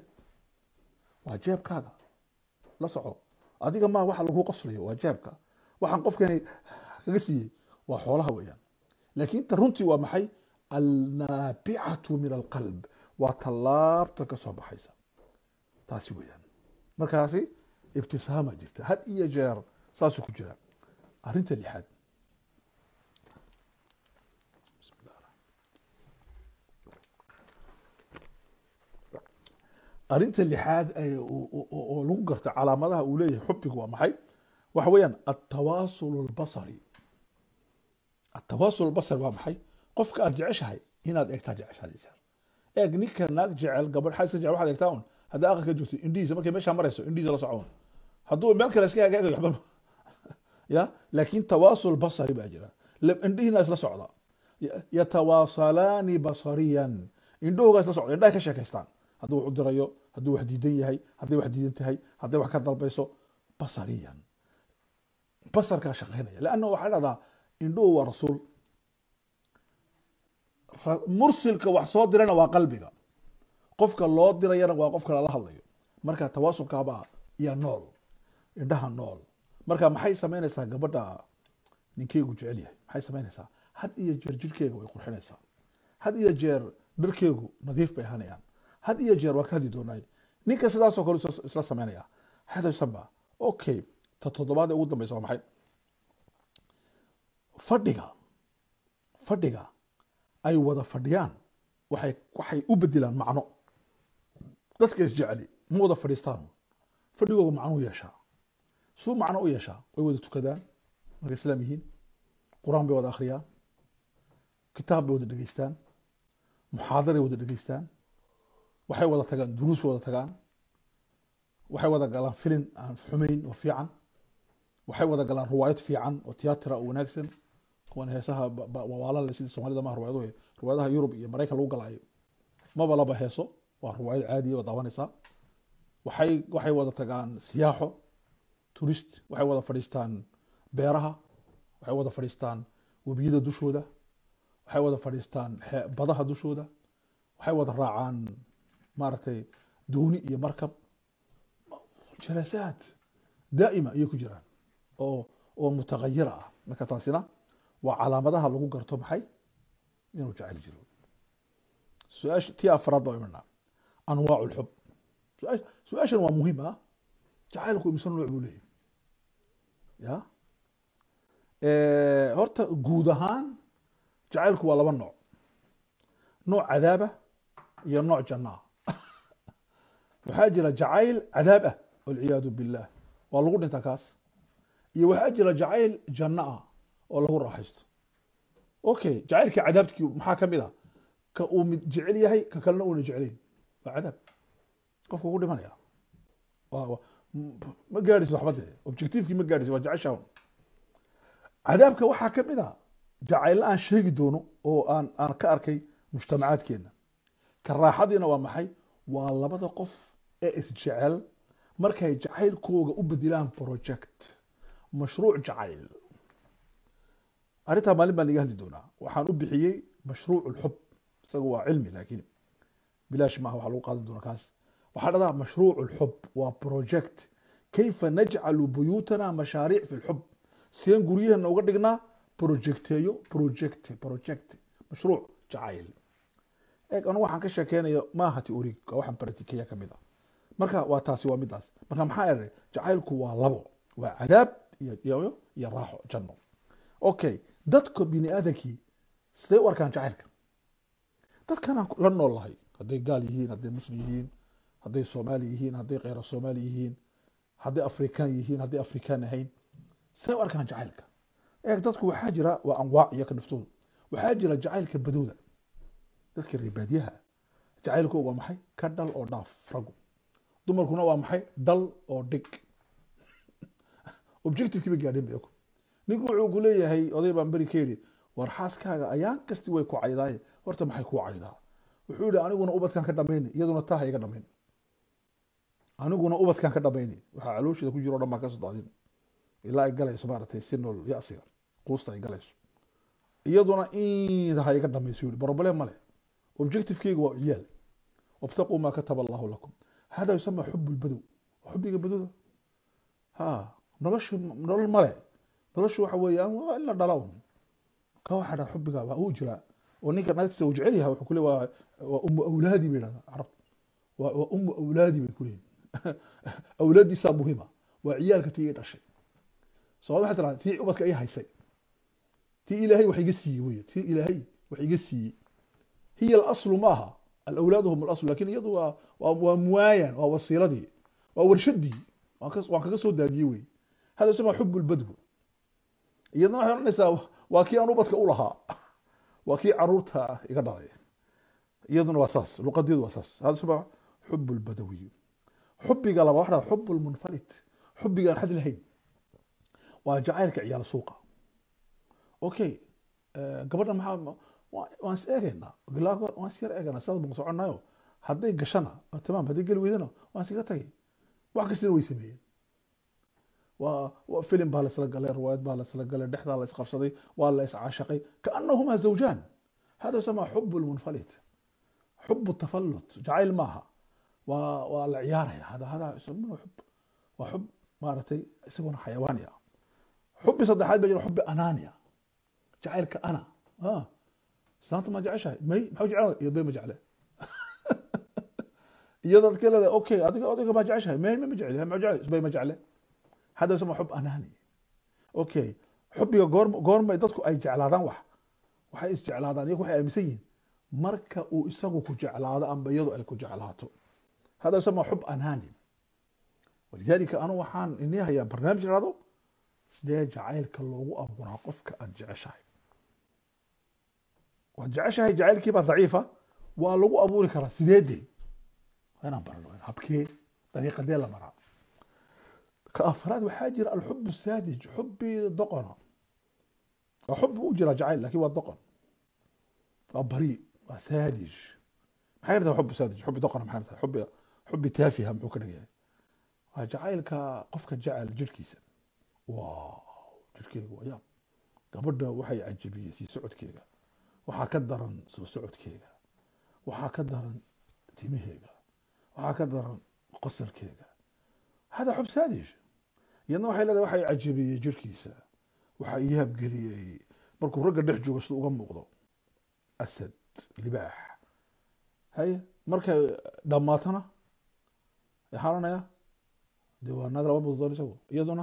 waa jeebkaaga la soco adiga maa waxa lagu qoslayo waa jeebka waxaan qofkani kaga siiyey waa xoolaha weeyaan laakiin ta runtii waa maxay alnaabicatu min alqalb waa tallaabta ka soo baxaysa taasi weeyaan markaasi ibtisaama jirta had iyo jeer saasuu ku jira arrinta lixaad arrinta lixaad ee uu- uu- uu- oo lagu garta calaamadaha uu leeyahay xubbigu waa maxay waxa weeyaan altawaasul albasari altawaasul albasari waa maxay qofka aad jeceshahay inaad eegtaa jeceshaad jeer eeg ninka naag jecel gabadh xaaska jecel waxaad eegtaa un haddaa aqalka joogto indhihiisa markay meeshaa marayso indhihiisa la soco un hadduu meel kale iska eeg eegayo waxba ya laakiin tawaasul basari baa jira La- indhihiina isla socda Ya- yatawaasalaani basariyan indhahoogaa isla socda indhahay ka sheekaystaan hadduu wax u dirayo hadduu wax diidan yahay hadday wax diidan tahay hadday wax ka dalbayso basariyan basarkaa shaqaynaya leanna waxaa dhahdaa indhuhu waa rasuul Ra- mursilka wax soo dirana waa qalbiga qofka loo dirayana waa qofka lala hadlayo marka tawaasulkaabaa iyo nool indhaha nool marka maxay samaynaysaa gabadha ninkeygu jecel yahay maxay samaynaysaa had iyo jeer jirkeega way qurxinaysaa had iyo jeer dharkeegu nadiif bay ahaanayaan had iyo jeer waa ka hadli doonaay ninka sidaasoo kale isla- isla samaynaya hadaysanba okay ta toddobaad ee ugu dambeysa waa maxay fadhiga fadhiga ay wada fadhiyaan waxay waxay u bedelaan macno dadka isjeceli ma wada fadhiistaan fadhigooga macno u yeeshaa suu macno u yeeshaa way wada tukadaan markay islaam yihiin qur-aan bay wada akhriyaan kitaab bay wada dhegeystaan muxaadaray wada dhegeystaan waxay wada tagaan duruus bay wada tagaan waxay wada galaan filin aan xumayn oo fiican waxay wada galaan ruwaayad fiican oo tiyaatira oo wanaagsan kuwan heesaha ba- ba- wawaalale sidii soomaalida maha ruwaayadahu ruwaayadaha yurub iyo maraykan lagu galaayo maba laba heeso waa ruwaayad caadiya oo daawanaysaa waxay waxay wada tagaan siyaaxo turist waxay wada fadhiistaan beeraha waxay wada fadhiistaan webiyada dushooda waxay wada fadhiistaan xe- badaha dushooda waxay wada raacaan maaragtay dooni iyo markab jalaasaad daa'ima ayay ku jiraan oo oo mutagayira ah marka taasina waa calaamadaha lagu garto maxay inuu jecel jiro su-aasha tii afraad baa imanaa anwaacu lxub su-aasha- su-aashan waa muhiim ah jacaylku imse nooc buu leeyahy ya Eh, horta guud ahaan jacaylku waa laba nooc nooc cadaaba iyo nooc janna ah waxaa jira jacayl cadaab ah walciyaadu billah waa lagu dhintaa kaas iyo waxaa jira jacayl janno ah oo lagu raaxaysto okay jacaylka cadaabtkii maxaa ka mid a ka uu mid jecel yahay ka kalena uuna jecelayn waa cadaab qofka ugu dhimanaya Waa- waa- m- ma gaadhayso waxba dee objectivekii ma gaadhayso waa jeceshaa cadaabka waxaa ka mid a jacaylo aan sheegi doono oo aan aan ka arkay mujtamacaadkeena ka raaxadiina waa maxay waa labada qof ee isjecel markay jacaylkooga u bedelaan project mashruuc jacayl arrintaa maalin baan iga hadli doonaa waxaan u bixiyey mashruuc lxub isaga waa cilmi laakiin bilaash maaha waxaa lagu qaadan doonaa kaas waxaa dhahdaa mashruuc lxub waa project kayfa najcalu buyuutana mashaariic fi lxub sideen guryaheena uga dhignaa projecteeyo project project mashruuc jacayl eeg anu waxaan ka sheekeynayo maaha teorig waa waxaan bartikeya ka mid ah marka waa taasi waa midaas marka maxaa eray jacaylku waa labo waa cadaab iyo iyo iyo raaxo janno okay dadka bini aadankii sidee u arkaan jacaylka dadkanaan la nool lahay hadday gaal yihiin hadday muslim yihiin hadday soomaali yihiin hadday kheyra soomaali yihiin hadday afrikaan yihiin hadday afrikaan ahayn sidee u arkaan jacaylka eeg dadku waxaa jira waa anwaac iyo ka naftooda waxaa jira jacaylka badowda dadka reer baadiyaha jacaylkooga waa maxay ka dhal oo dhaaf ragu dumarkuna waa maxay dal oo dhig objectivekii ba gaadhin ba ninku wuxuu ku leeyahay oday baan beri ka yidhi war xaaskaaga ayaan kasti way ku caydaaye horta maxay kuu caydaa wuxuu yihi aniguna ubadkan ka dhamayni iyaduna taa ha iga dhamayn aniguna ubadkan ka dhamayni waxaa caloosheeda ku jiro o dhan baan kasoo daadin ilaa ay galayso maaragtay si nool yasiga quusta ay galayso iyaduna iida ha iga dhamayso yidhi problem male objectivekeyga waa ciyaal wabtaquu maa kataba allahu lakum hada yusama xub lbadow waa xubiga badowda ha noloshu nolol male noloshu waxa weeyaan waa in la dhala un ka waxa dhaa xubiga waa uu jiraa oo ninka naagtiisa uu jecel yahay wuxuu kule waa waa umu awlaadi bay dhahdaa carab waa waa umu awlaadi bay kuleeyihin awlaadiisaa muhima waa ciyaalka tii i dhashay soomali waxay tiraa tii ubadka i haysay tii ilaahay wax iga siiyey wey tii ilaahay wax iga siiyey hiya alaslu maaha alawlaadu hum alaslu lakin iyadu waa waa waa muwaayan waa wasiiladii waa warshadii waan ka- waan kaga soo daadiyey wey hada isma xub lbadgu iyadna waxay odhanaysaa waa kii aan ubadka u lahaa waa kii caruurta iga dhalay iyaduna waa saas luqadeedu waa saas hada isma xub lbadawiy xubiga laba waxaa xub lmunfalit xubiga aan xad lahayn waa jacaylka ciyaal suuqa okay gabadha maxaa waan is eegaynaa bilaago waan is yar eegaynaa sidaas baan soconnayo hadday gashana tamaam hadday geli weydana waan iskaga tagay wax kastana way sameeyeen waa filim baa laisla galay riwaayad baa laisla galay dhexdaa la isqabsaday waa la iscaashaqay kaanahumaa zawjaan hada yusamaa xub lmunfalit xub tafalut jacayl maaha waa waa la ciyaaraya hada hada yusamuna xub waa xub maaragtay isaguna xayawaaniya xubi saddexaad baa jira xubi anania jacaylka ana islaanta ma jeceshahay may maxaa jecel iyadbay ma jecle iyadaad ka leedahay okay adiga adiga ma jeceshahay may ma jecel ma jecel isbay ma jecle hada yusama xub anani okay xubiga goor goormay dadku ay jeclaadaan wax waxay isjeclaadaan iyagu waxay aaminsan yihiin marka uu isagu ku jeclaado amba iyadu ay ku jeclaato hada yusama xub anani walidaalika anu waxaan inii hayaa barnaamij irado sidee jacaylka loogu abuuraa qofka aad jeceshahay waad jeceshahay jacaylkiibaa daciifa waa lagu abuuri karaa sideedee waa inaan barno habkee dariiqadee la maraa ka afraad waxaa jira alxub saadij xubi doqona waa xub u jira jacayl lakin waa doqon waa bari waa saadij maxay tahay xub saadij xubi doqona maxay tahay xubi xubi taafiha muxuu ka dhigayahay waa jacaylka qofka jecel jirhkiisa wow jirhkeega waa yaab gabadha waxay cajabiyey sii socodkeega waxaa ka daran soo socodkeega waxaa ka daran timaheega waxaa ka daran qosalkeega hada xub saadish iyadna waxay leedahay waxay cajabiyey jirhkiisa waxaa ii habgeliyey markuu ragga dhex joogo sida uga muuqdo asad libaax haye markay dhammaatana xaalanaya de waa naag laba budodoon isagu iyaduna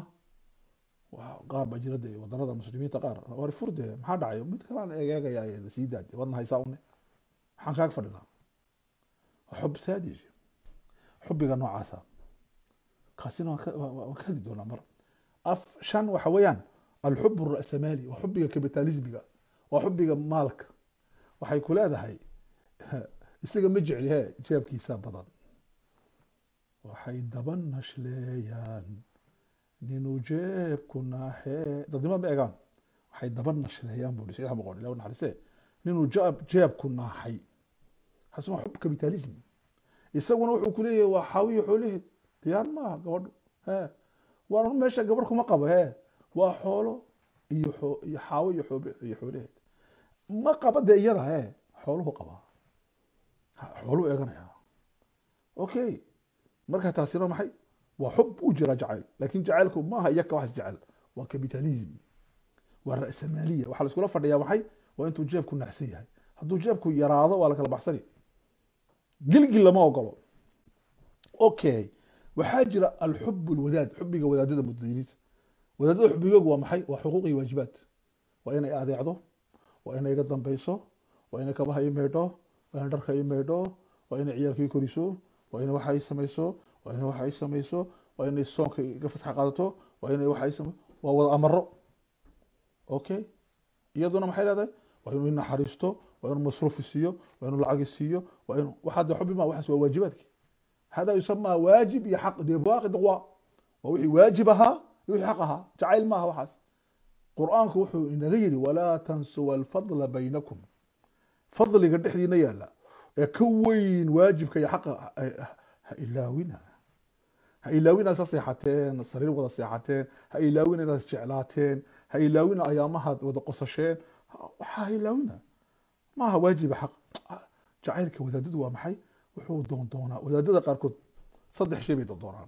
qaar baa jira de wadanada muslimiinta qaar war furde maxaa dhacay mid kalaan egeegaya sii daade wadna haysaa une maxaan kaaga fadhinaa xub saadij xubiga noocaasa kaasina waan ka hadli doonaa mar af shan waxa weeyaan alxub ra'samaali waa xubiga kapitalismiga waa xubiga maalka waxay ku leedahay isaga ma jecli he jeebkiisa badan waxay daba nashleeyaan ninuu jeebku naaxee dadnimo ma egaan waxay daba nashleeyaan buu saxiix boqor ilaah naxariise ninuu jeeb jeebku naaxay xasuma xub kapitalism isaguna wuxuu ku leeyahay waa xaawiyo xoolaheed diyaar maaha gabadhu he waa meesha gabadh kuma qabo he waa xoolo iyo iyo xaawo iyo xoobe iyo xoolaheed ma qaba dee iyada he xooluhu qabaa xooluu eeganaya okay marka taasina maxay waa xub u jira jacayl lakin jacaylku maaha iyaka wax isjecel waa kapitalism waa ra'samaaliya waxaa la iskula fadhiyaa maxay waa intuu jeebku naxsan yahay hadduu jeebku yaraado waa la kala baxsani gilgil lama ogolo okay waxaa jira alxub lwadaad xubiga wadaadada mudadiniinta wadaadada xubigoogu waa maxay waa xuquuq iyo waajibaad waa inay adeecdo waa inay iga dambeyso waa inay kabaha ii maydho waa inay dharka ii maydho waa inay ciyaalka ii koriso waa inay waxa ii samayso waa inay waxa ii samayso waa inay soonka iga fasax qaadato waa inay waxa ii samay waa wada amaro okay iyaduna maxay leedahay waa inuu inaxariisto waa inuu masruufi siiyo waa inuu lacagi siiyo waa inuu waxaa de xubi ma waxaas waa waajibaadki hada yusamaa waajib iyo xaq dee waaqid waa waa wixii waajib ahaa iyo wixii xaq ahaa jacayl maaha waxaas qur-aanku wuxuu inaga yidhi walaa tansuwa alfadla baynakum fadliga dhexdiina yaala ee ka weyn waajibka iyo xaqa ha ilaawina ha ilaawina isla seexateen sariir wada seexateen ha ilaawina inaad jeclaateen ha ilaawina ayaamahaad wada qosasheen waxaa ha ilaawina maaha waajiba xaq jacaylka wadaadadu waa maxay wuxuu doondoonaa wadaadada qaarkood saddex shay bay doondoonaan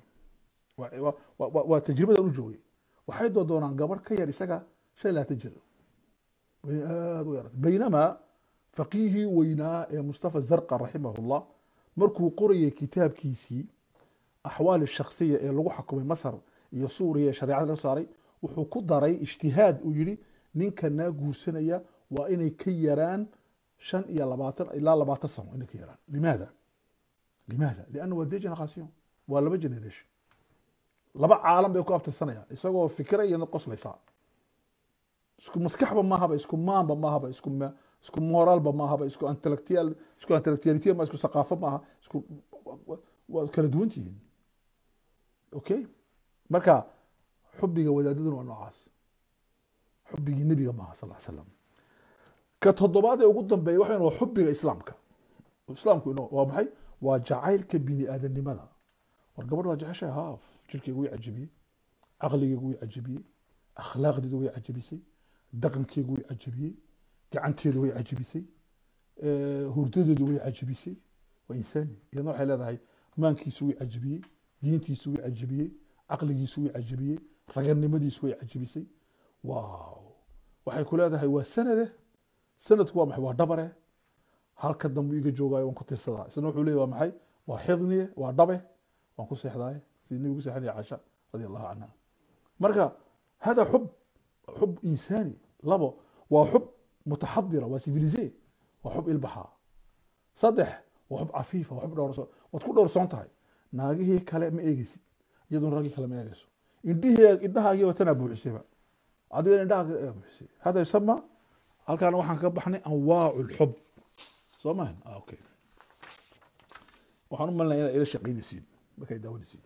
waa tajribadan u joogay waxay doondoonaan gabarh ka yar isaga shan iyo labaatan jir wayna aada u yar baynamaa faqiihii weynaa ee mustafa zarqa raximahullah markuu qorayay kitaabkiisii axwaal shaksiya ee lagu xukumay masar iyo suuriya ee shareecada laga saaray wuxuu ku daray ijtihaad uu yihi ninka naa guursanaya waa inay ka yaraan shan iyo labaatan ilaa labaatan sano inay ka yaraan limaada limaada lianna waa de generation waa laba generation laba caalam bay ku abtirsanayaan isagoo fikira iyo qoslaysaa isku maskaxba maahaba isku maanba maahaba isku isku moraalba maahaba isku intellectual isku intellectuality ma isku saqaafo maaha isku waa kala duwan tihiin okay marka xubiga wadaadaduna waa noocaas xubigii nebiga maaha sal ly slam ka toddobaad ee ugu dambeeya waxa waa xubiga islaamka islaamku ino waa maxay waa jacaylka bini aadanimada war gabadh waa jeceshahay haaf jirkeyga way cajabiyey caqligeyga way cajabiyey akhlaaqdeeda way cajabisay dhaqankeegu way cajabiyey gacanteedu way cajabisay hurdadeedu way cajabisay waa insaani iyadna waxay leedahay maankiisu way cajabiyey diintiisu way cajabiyey caqligiisu way cajabiyey raganimadiisu way cajabisay waaw waxay ku leedahay waa sanade sanadku waa maxay waa dhabare halka dambe iga joogaayo waan ku tirsadaa isna wuxuu leeyahy waa maxay waa xidniye waa dhabe waan ku seexdaaye sidii nebigu seexanaya caasha radi allahu canha marka hada xub xub insaani labo waa xub mutaxadira waa civilise waa xub ilbaxa saddex waa xub cafiifa waa xub dhowrso waad ku dhowrsoon tahay naagihii kale ma eegeysid iyaduna raggii kale ma eegeyso indhihii indhahaagiiba tanaa buuxisayba adigana indhahaaga buuxisay hada yusama halkaana waxaan kaga baxnay anwaacu lxub soo mahan okay waxaan u malinaya inaad ila shaqaynaysiin markay daawanaysiin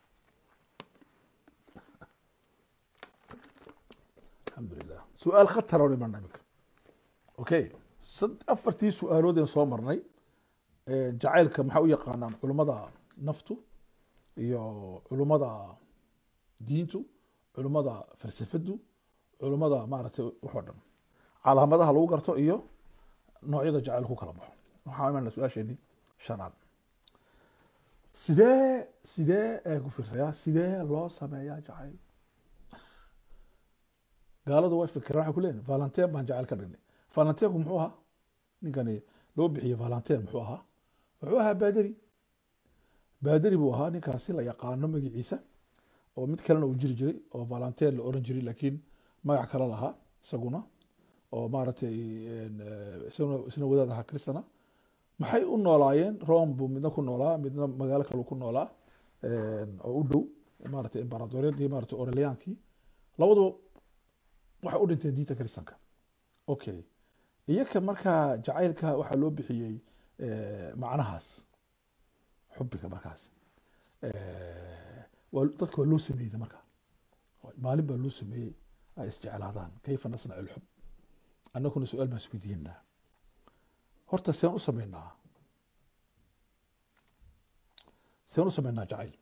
alxamdulilah su-aal khatara o imanna iminka okay afartii su-aaloodeen soo marnay jacaylka maxaa u yaqaanaan culummada naftu iyo culummada diintu culummada falsafadu culummada maaragtay waxoo dhan calaamadaha lagu garto iyo noocyada jacayl ku kala baxo waxaa imanna su-aasheeni shanaad sidee sidee ee ku fiirsayaa sidee loo sameeyaa jacayl gaaladu way fikiraan waxay ku leeyihin valentin baan jacayl ka dhignay valentinku muxuu ahaa ninkani loo bixiyey valentin muxuu ahaa wuxuu ahaa baaderi baaderi buu ahaa ninkaasi la yaqaano magaciisa oo mid kalena uu jiri jiray oo valentin la oran jiray laakiin magac kale lahaa isaguna oo maaragtay isna wadaad ahaa kristana maxay u noolaayeen rome buu midna ku noolaa midna magaalo kale ku noolaa oo u dhow maaragtay imbaratoriyadii maaragtay orelyankii labaduba waxay u dhinteen diinta kristanka okay iyaka markaa jacaylka waxaa loo bixiyey macnahaas xubiga markaas dadka waa loo sameeyey marka maalin baa loo sameeyey ay isjeclaadaan kayfa nasnac ilxub annaguna su-aal baan isweydiinaa horta seen u sameynaa seen u sameynaa jacayl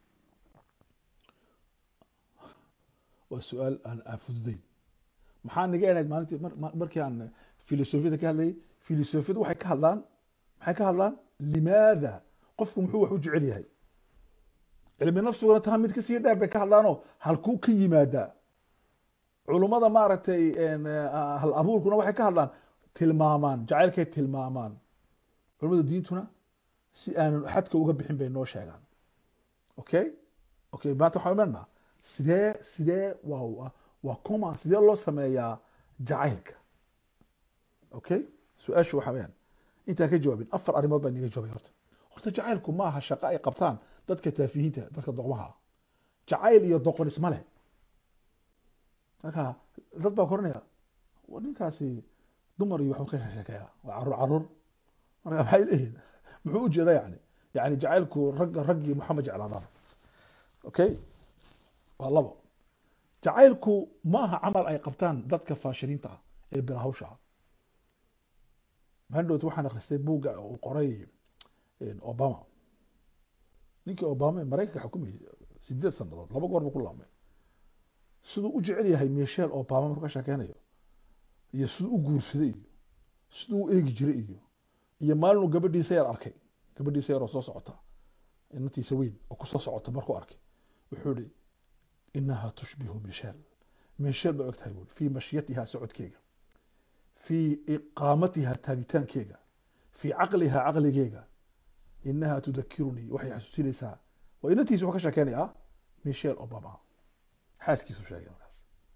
waa su-aal aan aan fududeyn maxaa naga enayd maalintii markii aan filosofiyada ka hadlayay filosofiyadu waxay ka hadlaan maxay ka hadlaan limaada qofku muxuu wax u jecel yahay cilmi nafsiguna taa mid kasii dheer bay ka hadlaanoo halkuu ka yimaadaa culummada maaragtay hal abuurkuna waxay ka hadlaan tilmaamaan jacaylkay tilmaamaan culummada diintuna si aanan xadka uga bixin bay noo sheegaan okay okay maanta waxaan imanaa sidee sidee waa waa coma sidee loo sameeyaa jacaylka okay su-aashu waxa weyaan intaan ka jawaabin afar arrimood baa niga jawaabay horta horta jacaylku ma aha shaqo ay qabtaan dadka taafihiinta dadka doqmaha jacayl iyo doqon isma leh marka dad baa koranaya ninkaasi dumar iyo waxbuu ka sheekeeya waa caruur caruur marka maxay leeyihin muxuu ujeeda yani yani jacaylku ragga raggii maxamed jeclaadaan okay waa labo jacaylku ma aha camal ay qabtaan dadka faashiliinta ah ee bilahawsha ah mandhowt waxaan akhristay buugga uu qoray obama ninkii obama ee maraykanka xukumayay sideed sanadood laba goor buu ku laamay siduu u jecel yahay michel obama markuu ka sheekeynayo iyo siduu u guursaday iyo siduu u eegi jiray iyo iyo maalinuu gabadhiisa yar arkay gabadhiisa yar oo soo socota inantiisa weyn oo kusoo socota markuu arkay wuxuu ihi inaha tushbihu michel michel bay og tahay buuri fii mashyatiha socodkeega fii iqaamatiha taagitaankeyga fii caqliha caqligeega inaha tudakirunii waxay xasuusinaysaa waa inantiisa wuxuu ka sheekeynaya michel obama xaaskiisu sheegay markaas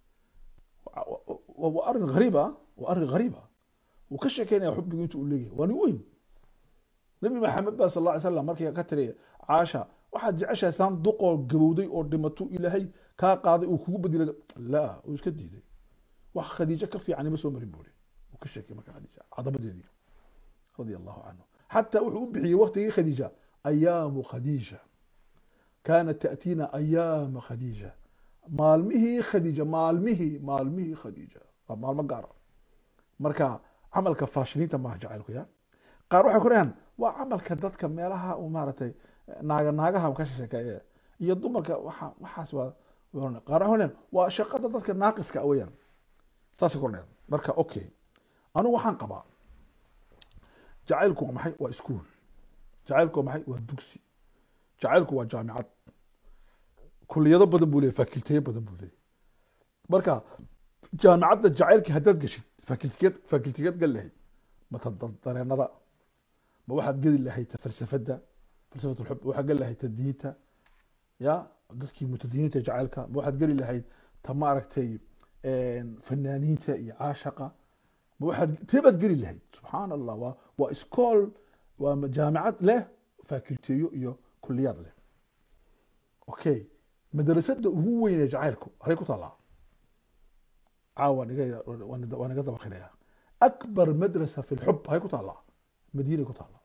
waa arrin hariib ah waa arrin hariib ah wuu ka sheekeynaya xubigu intu uu leeyahay waa nin weyn nabi maxamed ba sal alla ly slam markii ka tiri caasha waxaad jeceshahay saan duqoo gabowday oo dhimato ilaahay kaa qaaday uu kugu bedilay la uu iska diiday wax khadiijo ka fiican ima soo marin buuri uu ka sheekay marka khadiija cadamadeedii radia allahu canhu xataa wuxuu u bixiyey waktigii khadiija ayaamu khadiija kaanat ta'tiina ayaama khadiija maalmihii khadiija maalmihii maalmihii khadiija waa maalmo gaara marka camalka faashiliinta maaha jacaylku ya qaar waxay ku dhaheen waa camalka dadka meelaha uu maaragtay naaga naagaha ka sheekeeye iyo dumarka waxa waxaas waa waa- qaar waxay dhaheen waa shaqada dadka naaqiska ah weeyaan saasay ku dhaheen marka okay anigu waxaan qabaa jacaylku waa maxay waa iskuul jacaylku waa maxay waa dugsi jacaylku waa jaamicad kuliyado badan buu leeyahy fakulteyo badan buu leeyahy marka jaamicadda jacaylka haddaad geshid fakultiyad fakultiyad gal lahayd ma ta da- dareenada ma waxaad geli lahayd ta falsafadda falsafat lxub ma waxaad geli lahayd ta diinta ya dadkii mutadiniinta jacaylka ma waxaad geli lahayd ta maaragtay fanaaniinta iyo caashaqa ma waxaad tee baad geli lahayd subxaan allah waa waa iskool waa ma- jaamicad leh fakulteyo iyo kuliyaad leh okay madrasada ugu weyn ee jacaylku halay ku taallaa caawa waan iga- waan waan iga dabaqinaya akbar madrasa fi lxub hay ku taallaa madiinay ku taallaa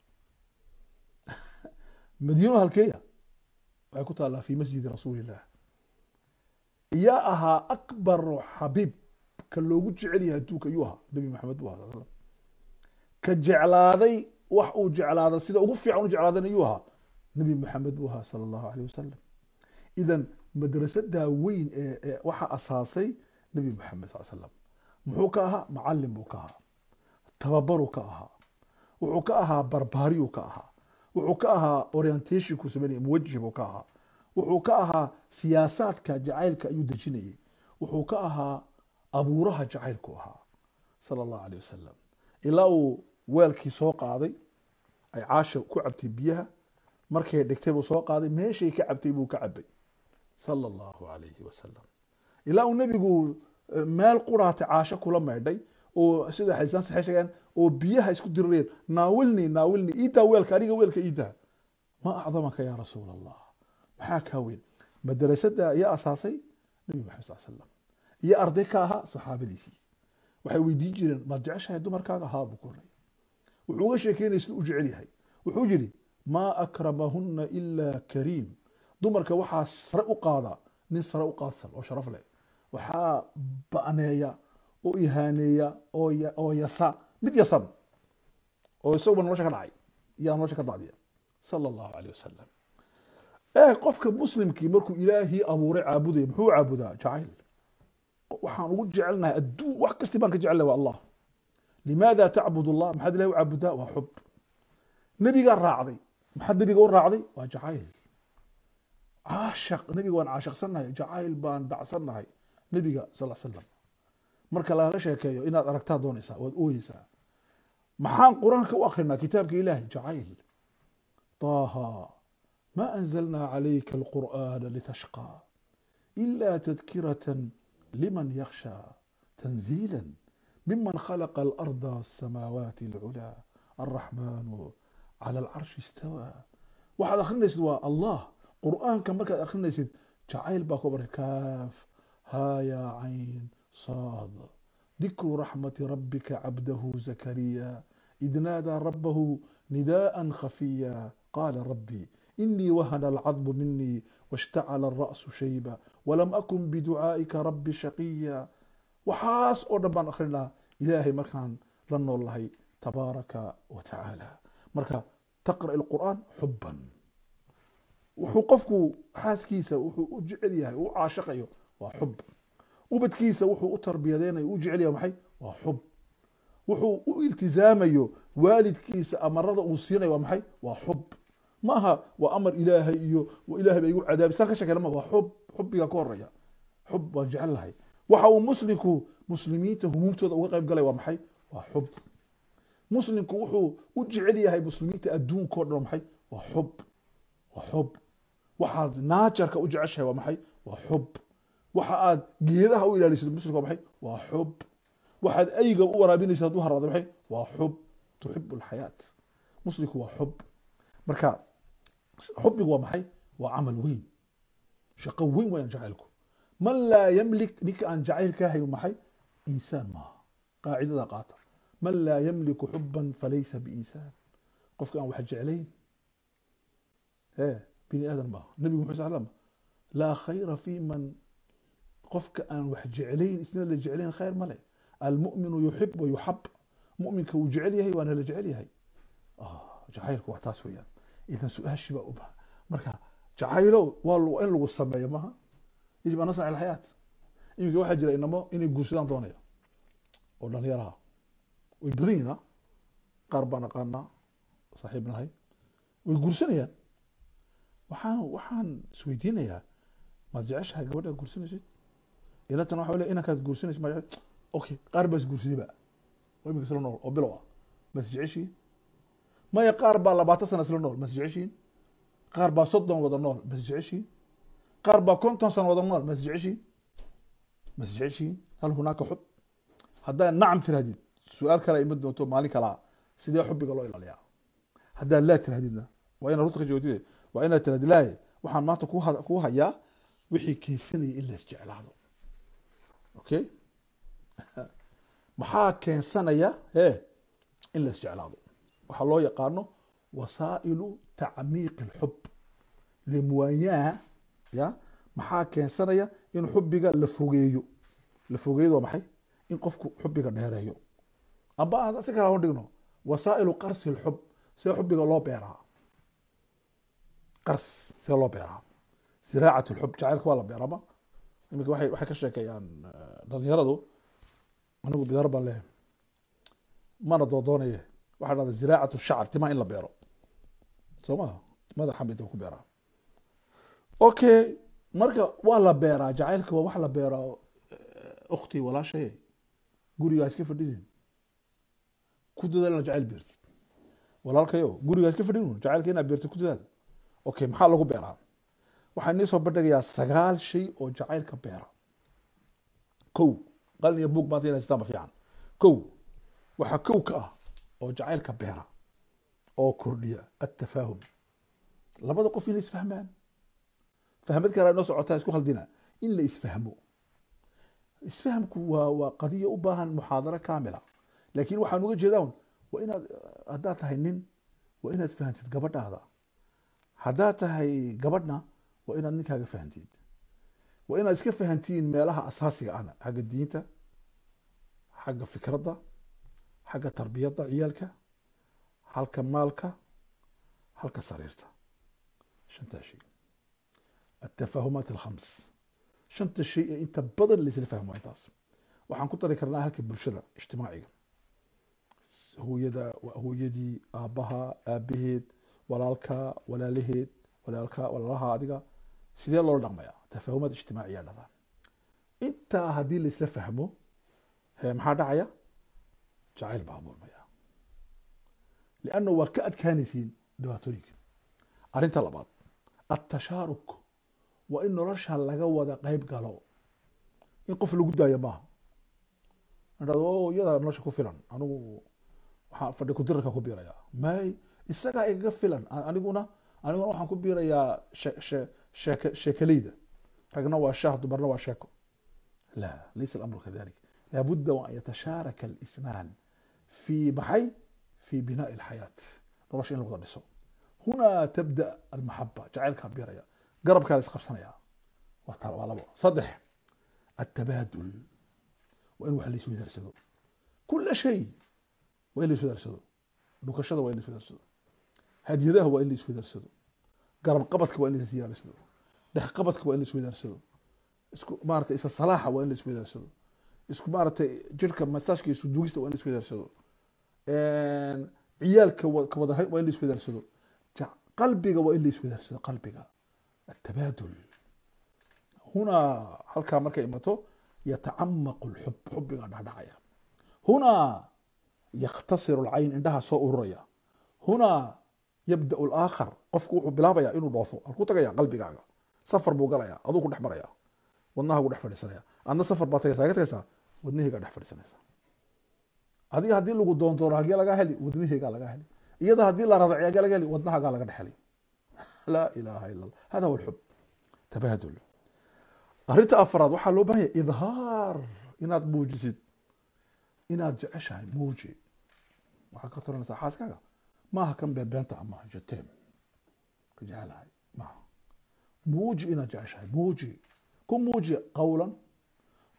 madiino halkeeya waxay ku taallaa fi masjidi rasuulillah yaa ahaa akbar xabiib ka loogu jecel yahay adduunka ayuu ahaa nabi maxamed buu ahaa sal slam ka jeclaaday wax uu jeclaada sida ugu fiican u jeclaadana ayuu ahaa nabi maxamed buu ahaa sala allahu aleyh wasalam idan madrasadaa weyn ee ee waxaa asaasay nabi maxamed sal slam muxuu ka ahaa macalin buu ka ahaa tababaruu ka ahaa wuxuu ka ahaa barbaariyuu ka ahaa wuxuu ka ahaa orientationku sameynaya muwajih buu ka ahaa wuxuu ka ahaa siyaasaadka jacaylka ayuu dejinayay wuxuu ka ahaa abuuraha jacaylku ahaa sala allahu aleyh wasalam ilaa uu weelkii soo qaaday ay caasha ku cabtay biyaha markay dhigtay buu soo qaaday meeshay ka cabtay buu ka cabay sala allahu alayhi wasalam ilaa uu nebigu eh, meel quraatay caasho kula maydhay oo sida xadiisaan saxay sheegeen oo biyaha isku dirireen naawilni naawilni iidaa weelka aniga weelka iidaa ma acdamaka ya rasuul allah maxaa kaa weyn madrasada ayaa asaasay nabi maxamed sal slam iyo arday ka ahaa saxaabadiisii waxay weydiin jireen maad jeceshahay dumarkaaga haa buu koray wuxuu uga sheekeynaya siduu u jecel yahay wuxuu yidhi maa akramahunna ilaa kariim dumarka waxaa sare u qaada nin sare u qaadsan oo sharaf leh waxaa ba'neeya oo ihaaneeya oo ya- oo yasa mid yasan oo isaguba nolosha ka dhacay yaa nolosha ka dacdiya sala allahu aleyh wasalam eh qofka muslimkii markuu ilaahii abuuray caabudaya muxuu caabudaa jacayl waxaan ugu jecelnahay adduun wax kasti baan ka jecelnahay waa allah limaada tacbud allah maxaad ilahi u caabudaa waa xub nebigaa raacday maxaad nebiga u raacday waa jacayl caashaq nebiga waan caashaqsannahay jacayl baan dhacsannahay nebiga sal slam marka lagaga sheekeeyo inaad aragtaa doonaysaa waad ooyeysaa maxaan qur-aanka u akrinaa kitaabka ilaahay jacayl طه ما أنزلنا عليك القرآن لتشقى إلا تذكرة لمن يخشى تنزيلا ممن خلق الأرض والسماوات العلى الرحمن على العرش استوى waxaad akhrinaysid waa allah qur'aanka markaad akhrinaysid jacayl baa ku baray kaaf haa yaa cayn saad dikru raxmati rabbika cabdahu zakariya id naadaa rabbahu nidaءa khafiya qaala rabbi inii wahana alcadmu minii washtacala alra'su shayba walam akun biducaa'ika rabbi shaqiya waxaas oo dhan baan akhrinaa ilaahay markaan la nool lahay tabaaraka wa tacaala marka taqra' alqur'aan xuban wuxuu qofku xaaskiisa wuxuu u jecel yahay u caashaqayo waa xub ubadkiisa wuxuu u tarbiyadeynayo u jecel yahay maxay waa xub wuxuu u iltizaamayo waalidkiisa amarada uu siinayo waa maxay waa xub ma aha waa amar ilaahay iyo ilaahay baa igu cadaabi saan ka sheekeyna ma waa xub xubbigaa ka horeya xub waan jecel lahay waxa uu muslimku muslimiinta humuumtooda uga qayb galay waa maxay waa xub muslimku wuxuu u jecel yahay muslimiinta adduunkao dhan waa maxay waa xub waa xub waxaad naajarka u jeceshahay waa maxay waa xub waxa aad geedaha u ilaalisid muslimka waa maxay waa xub waxaad ayga u waraabinaysid hadduu haraado maxay waa xub tuxibu alxayaat muslimku waa xub marka xubigu waa maxay waa camal weyn shaqo weyn wayaan jacaylku man laa yamlik ninka aan jacayl ka hayn maxay insaan maaha qaacidada qaata man laa yamliku xuban falaysa biinsaan qofka aan wax jeclayn e bini aadan maaha nabigu muxuu sal slam laa khayra fi man qofka aan wax jeclayn isna la jeclayn khayr male almuminu yuxib wa yuxab muminka wuu jecel yahay waana la jecel yahay jacaylku waa taas weeyaan idan su-aashii baa u baha marka jacaylo waa in lagu sameeyo maha yajib an nasnac alxayaat iminka waxaa jira inamo inay guursadaan doonaya oo dhalinyaraha way badan yihin qaar baan aqaanaa saaxiib nahay way guursanayaan waxaan waxaan isweydiinayaa maad jeceshahay gabadhaad guursanaysid ilatan waxa le inankaad guursanaysid ma okay qaar baa isguursadayba oo iminka isla nool oo bilow ah bas jeceshiin maya qaar baa labaatan sana isla nool mas jeceshiin qaar baa soddon wada nool mas jeceshiin qaar baa konton sana wada nool mas jeceshiin mas jeceshiin hal hunaaka xub haddaad nacam tirahdid su-aal kale iman doonto maalin kalaa sidee xubiga loo ilaaliyaa haddaad laa tirahdidna waa inaad runta ka jawaabtide waa inaad tirahdid laaye waxaan maanta kuu hayaa wixii keensanaya in la isjeclaado okay maxaa keensanaya e in la isjeclaado waxaa loo yaqaano wasaa'ilu tacmiiqi اlxub lemuwaanyaha ya maxaa keensanaya in xubiga la fogeeyo la fogeeyado waa maxay in qofku xubiga dheereeyo amba aan si kala ho dhigno wasaa'ilu qarsi اlxub see xubiga loo beeraa qars see loo beeraa ziraacat اlxub jacaylka waa la beerama iminka waay waxay ka sheekeeyaan dhalinyaradu anigu bidaar baan leehay mana doodoonaye waxaa dhahda ziraacat shacr timaa in la beero soo maha madaxa bay daba ku beeraa okay marka waa la beeraa jacaylka waa wax la beeraa ukhti walaashaye gurigaa iska fadhinin ku dadaal inaad jacayl beertid walaalkayo gurigaa iska fadhin jacaylka inaad beertid ku dadaal okay maxaa lagu beeraa waxaa inii soo bandhigayaa sagaal shay oo jacaylka beera kow qalin iyo buug maanta inaa jirtaan ba fiican kow waxaa kow ka ah oo jacaylka beera oo kordhiya atafaahum labada qof inay isfahmaan fahmad kale inoo socotaa isku khaldina in la isfahmo isfahamku waa waa qadiya u baahan muxaadaro kaamila laakiin waxaan uga jeedaa waa inaad haddaad tahay nin waa inaad fahantid gabadhaada haddaad tahay gabadhna waa inaad ninkaaga fahantid waa inaad iska fahantiin meelaha asaasiga ahna xagga diinta xagga fikradda xagga tarbiyadda ciyaalka halka maalka halka sariirta shantaa shay atafaahumaat alkhams shanta shay ee inta badan laisla fahmo intaas waxaan ku dari karnaa halka bulshada ijtimaaciga hooyada hooyadii aabbaha aabaheed walaalka walaalaheed walaalka walaalaha adiga sidee loola dhaqmayaa tafaahumaad ijtimaaciya dhada intaa haddii laisla fahmo maxaa dhacaya jacayl baa abuurmaya lianna waa ka adkaanaysiin dhibaatooyinka arrinta labaad atashaaruk waa in nolosha laga wada qeyb galo in qof lagu daayo maaha o iyadaa nolosha ku filan anigu waxaan fadhi kudirarka ku biiraya may isagaa igaga filan aniguna aniguna waxaan ku biirayaa sheek sheekaleyda ragna waa shaah dumarna waa sheeko la laysa alamru kadalik laabudda wa an yatashaaraka alisnaan fi maxay fi binaa'i alxayaat nolosha in la wada dhiso hunaa tabda almaxaba jacaylkaa biiraya garabkaa la isqabsanaya waa labo saddex atabaadul waa in wax la iswedaarsado kula shay waa in la iswedaarsado dhukashada waa in la iswedaarsado hadyadaha waa in la iswedaarsado garab qabadka waa in la isdiyaarsado dhex qabadka waa in la iswedaarsado isku maarata isa salaaxa waa in la iswedaarsado isku maaratay jirka masaajka isu dugista waa in la iswedaarsado ciyaalka kawada waa in la iswedaarsado qalbiga waa in la iswedaarsado qalbiga atabaadul hunaa halkaa markay imato yatacamaqu lxub xubigaa dhacdhacaya hunaa yakhtasiru lcayn indhaha soo ururaya hunaa yabdau laakhar qofku wuxuu bilaabaya inuu dhoofo halkuu tagaya qalbigaaga safar buu galaya aduu ku dhex maraya wadnaha gu dhex fadhiisanaya adna safar baa tagaysa ga tagaysaa wadnaheygaa dhex fadhiisanaysa adiga haddii lagu doondoono hagee lagaa heli wadnaheygaa lagaa heli iyada haddii la radaciyo hagee laga heli wadnahagaa laga dhex heli laa ilaha ila allah hada huwa alxub tabaadul arrinta afraad waxaa loo bahan yahay idhaar inaad muujisid inaad jeceshahay muuji waxaa ka taranaysaa xaaskaaga maaha kan beenbeenta ama jateem ka jecelahay maaha muuji inaad jeceshahay muuji ku muuji qawlan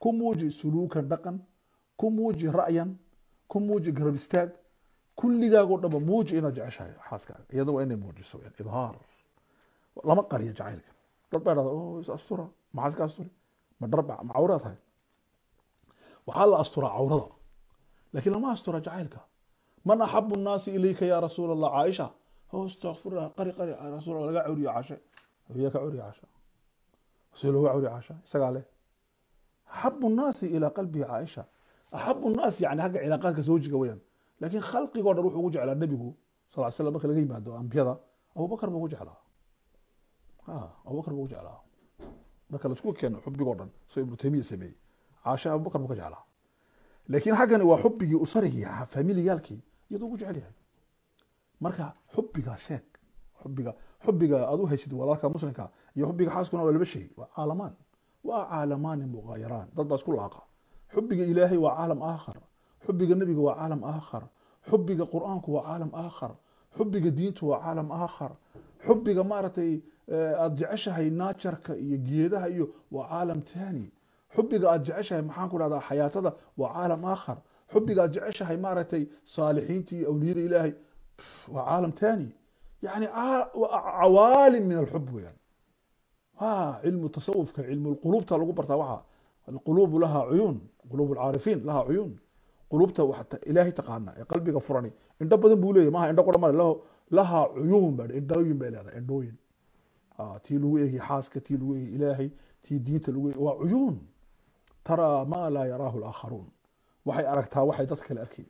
ku muuji suluukan dhaqan ku muuji ra'yan ku muuji garab istaag kulligaagoo dhanba muuji inaad jeceshahay xaaskaaga iyada waa inay muujiso weyaan idhaar lama qariyo jacaylka dad baa dhahda oh is astura maxaa iska asturi ma dharba ma cawraa tahay waxaa la asturaa cawrada laakiin lama astura jacaylka man axabu nnaasi ilayka ya rasuul allah caaisha oh istakfirullah qari qari rasuul allah laga cawriyo cashe yaa ka cawriyo casha si looga cawriyo casha isagaa leh axabu nnaasi ilaa qalbihi caaisha axabu nnaasi yani hagga cilaaqaadka zawjiga weyaan laakiin khalqigoo dhan wuxuu ugu jeclaa nebigu sal ly slam marka laga yimaado ambiyada abubakar buu ugu jeclaa abubakar buu ugu jeclaa marka laisku keeno xubigoo dhan soo ibnu taymiya sameeyey caasha abubakar buu ka jeclaa laakiin xaggani waa xubigii usarigii familiyaalkii iyadoo ugu jecel yahay marka xubigaa sheeg xubiga xubiga aad u haysid walaalka muslimka iyo xubiga xaaskuna waa laba shay waa caalamaan waa caalamaani muqaayaraan dad baa isku laaqa xubiga ilaahay waa caalam aakhar xubiga nebiga waa caalam aakhar xubiga qur-aanku waa caalam aakhar xubiga diintu waa caalam aakhar xubiga maaragtay aad jeceshahay naajarka iyo geedaha iyo waa caalam taani xubiga aad jeceshahay maxaan ku dhahdaa xayaatada waa caalam aakhar xubiga aad jeceshahay maaragtay saalixiinta iyo awliyada ilaahay waa caalam taani yani cawaalim min alxub weyaan ha cilmu tasawufka cilmu lquluubta lagu bartaa waxa alquluubu laha cuyuun quluub alcaarifiin laha cuyuun quluubta ilaahay taqaana ee qalbiga furani indho badan buu leeyahy maaha indho qura male laha cuyuun ba indhooyin bay leedahay indhooyin tii lagu eegi xaaska tii lagu eegi ilaahay tii diinta lagu eegi waa cuyuun taraa maa laa yaraahu laakharuun waxay aragtaa waxay dad kale arkay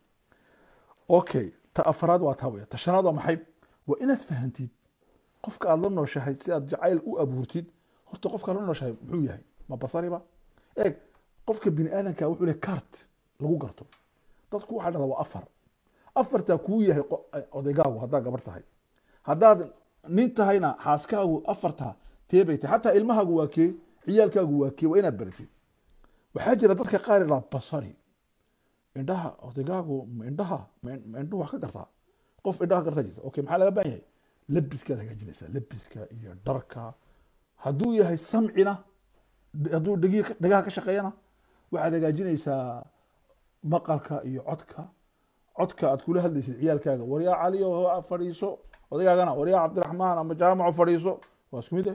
okay ta afraad waa taa weya ta shanaad waa maxay waa inaad fahantid qofka aad la nooshahay si aad jacayl u abuurtid horta qofka aad la nooshahay muxuu yahay ma basariba eeg qofka bini aadanka wuxuu lehay cart lagu garto dadku waxaa dhahdaa waa afar afartaa kuu yahay odaygaagu haddaa gabar tahay haddaad nin tahayna xaaskaagu afartaa teebay tahay xataa ilmahaagu waa kee ciyaalkaagu waa kee waa inaad baratid waxaa jira dadka qaar idhaa basari indhaha odaygaagu ma indhaha ma indhuhu wax ka gartaa qof indhaha gartaa jirta okay maxaa laga baahan yahay labiskaad hagaajinaysaa labiska iyo dharka hadduu yahay samcina hadduu dhegi dhagaha ka shaqeeyana waxaad hagaajinaysaa maqalka iyo codka codka aad kula hadlaysid ciyaalkaaga waryaa caliyo fadhiiso odaygaagana waryaa cabdiraxmaan ama jaamaco fadhiiso waa isku mid eh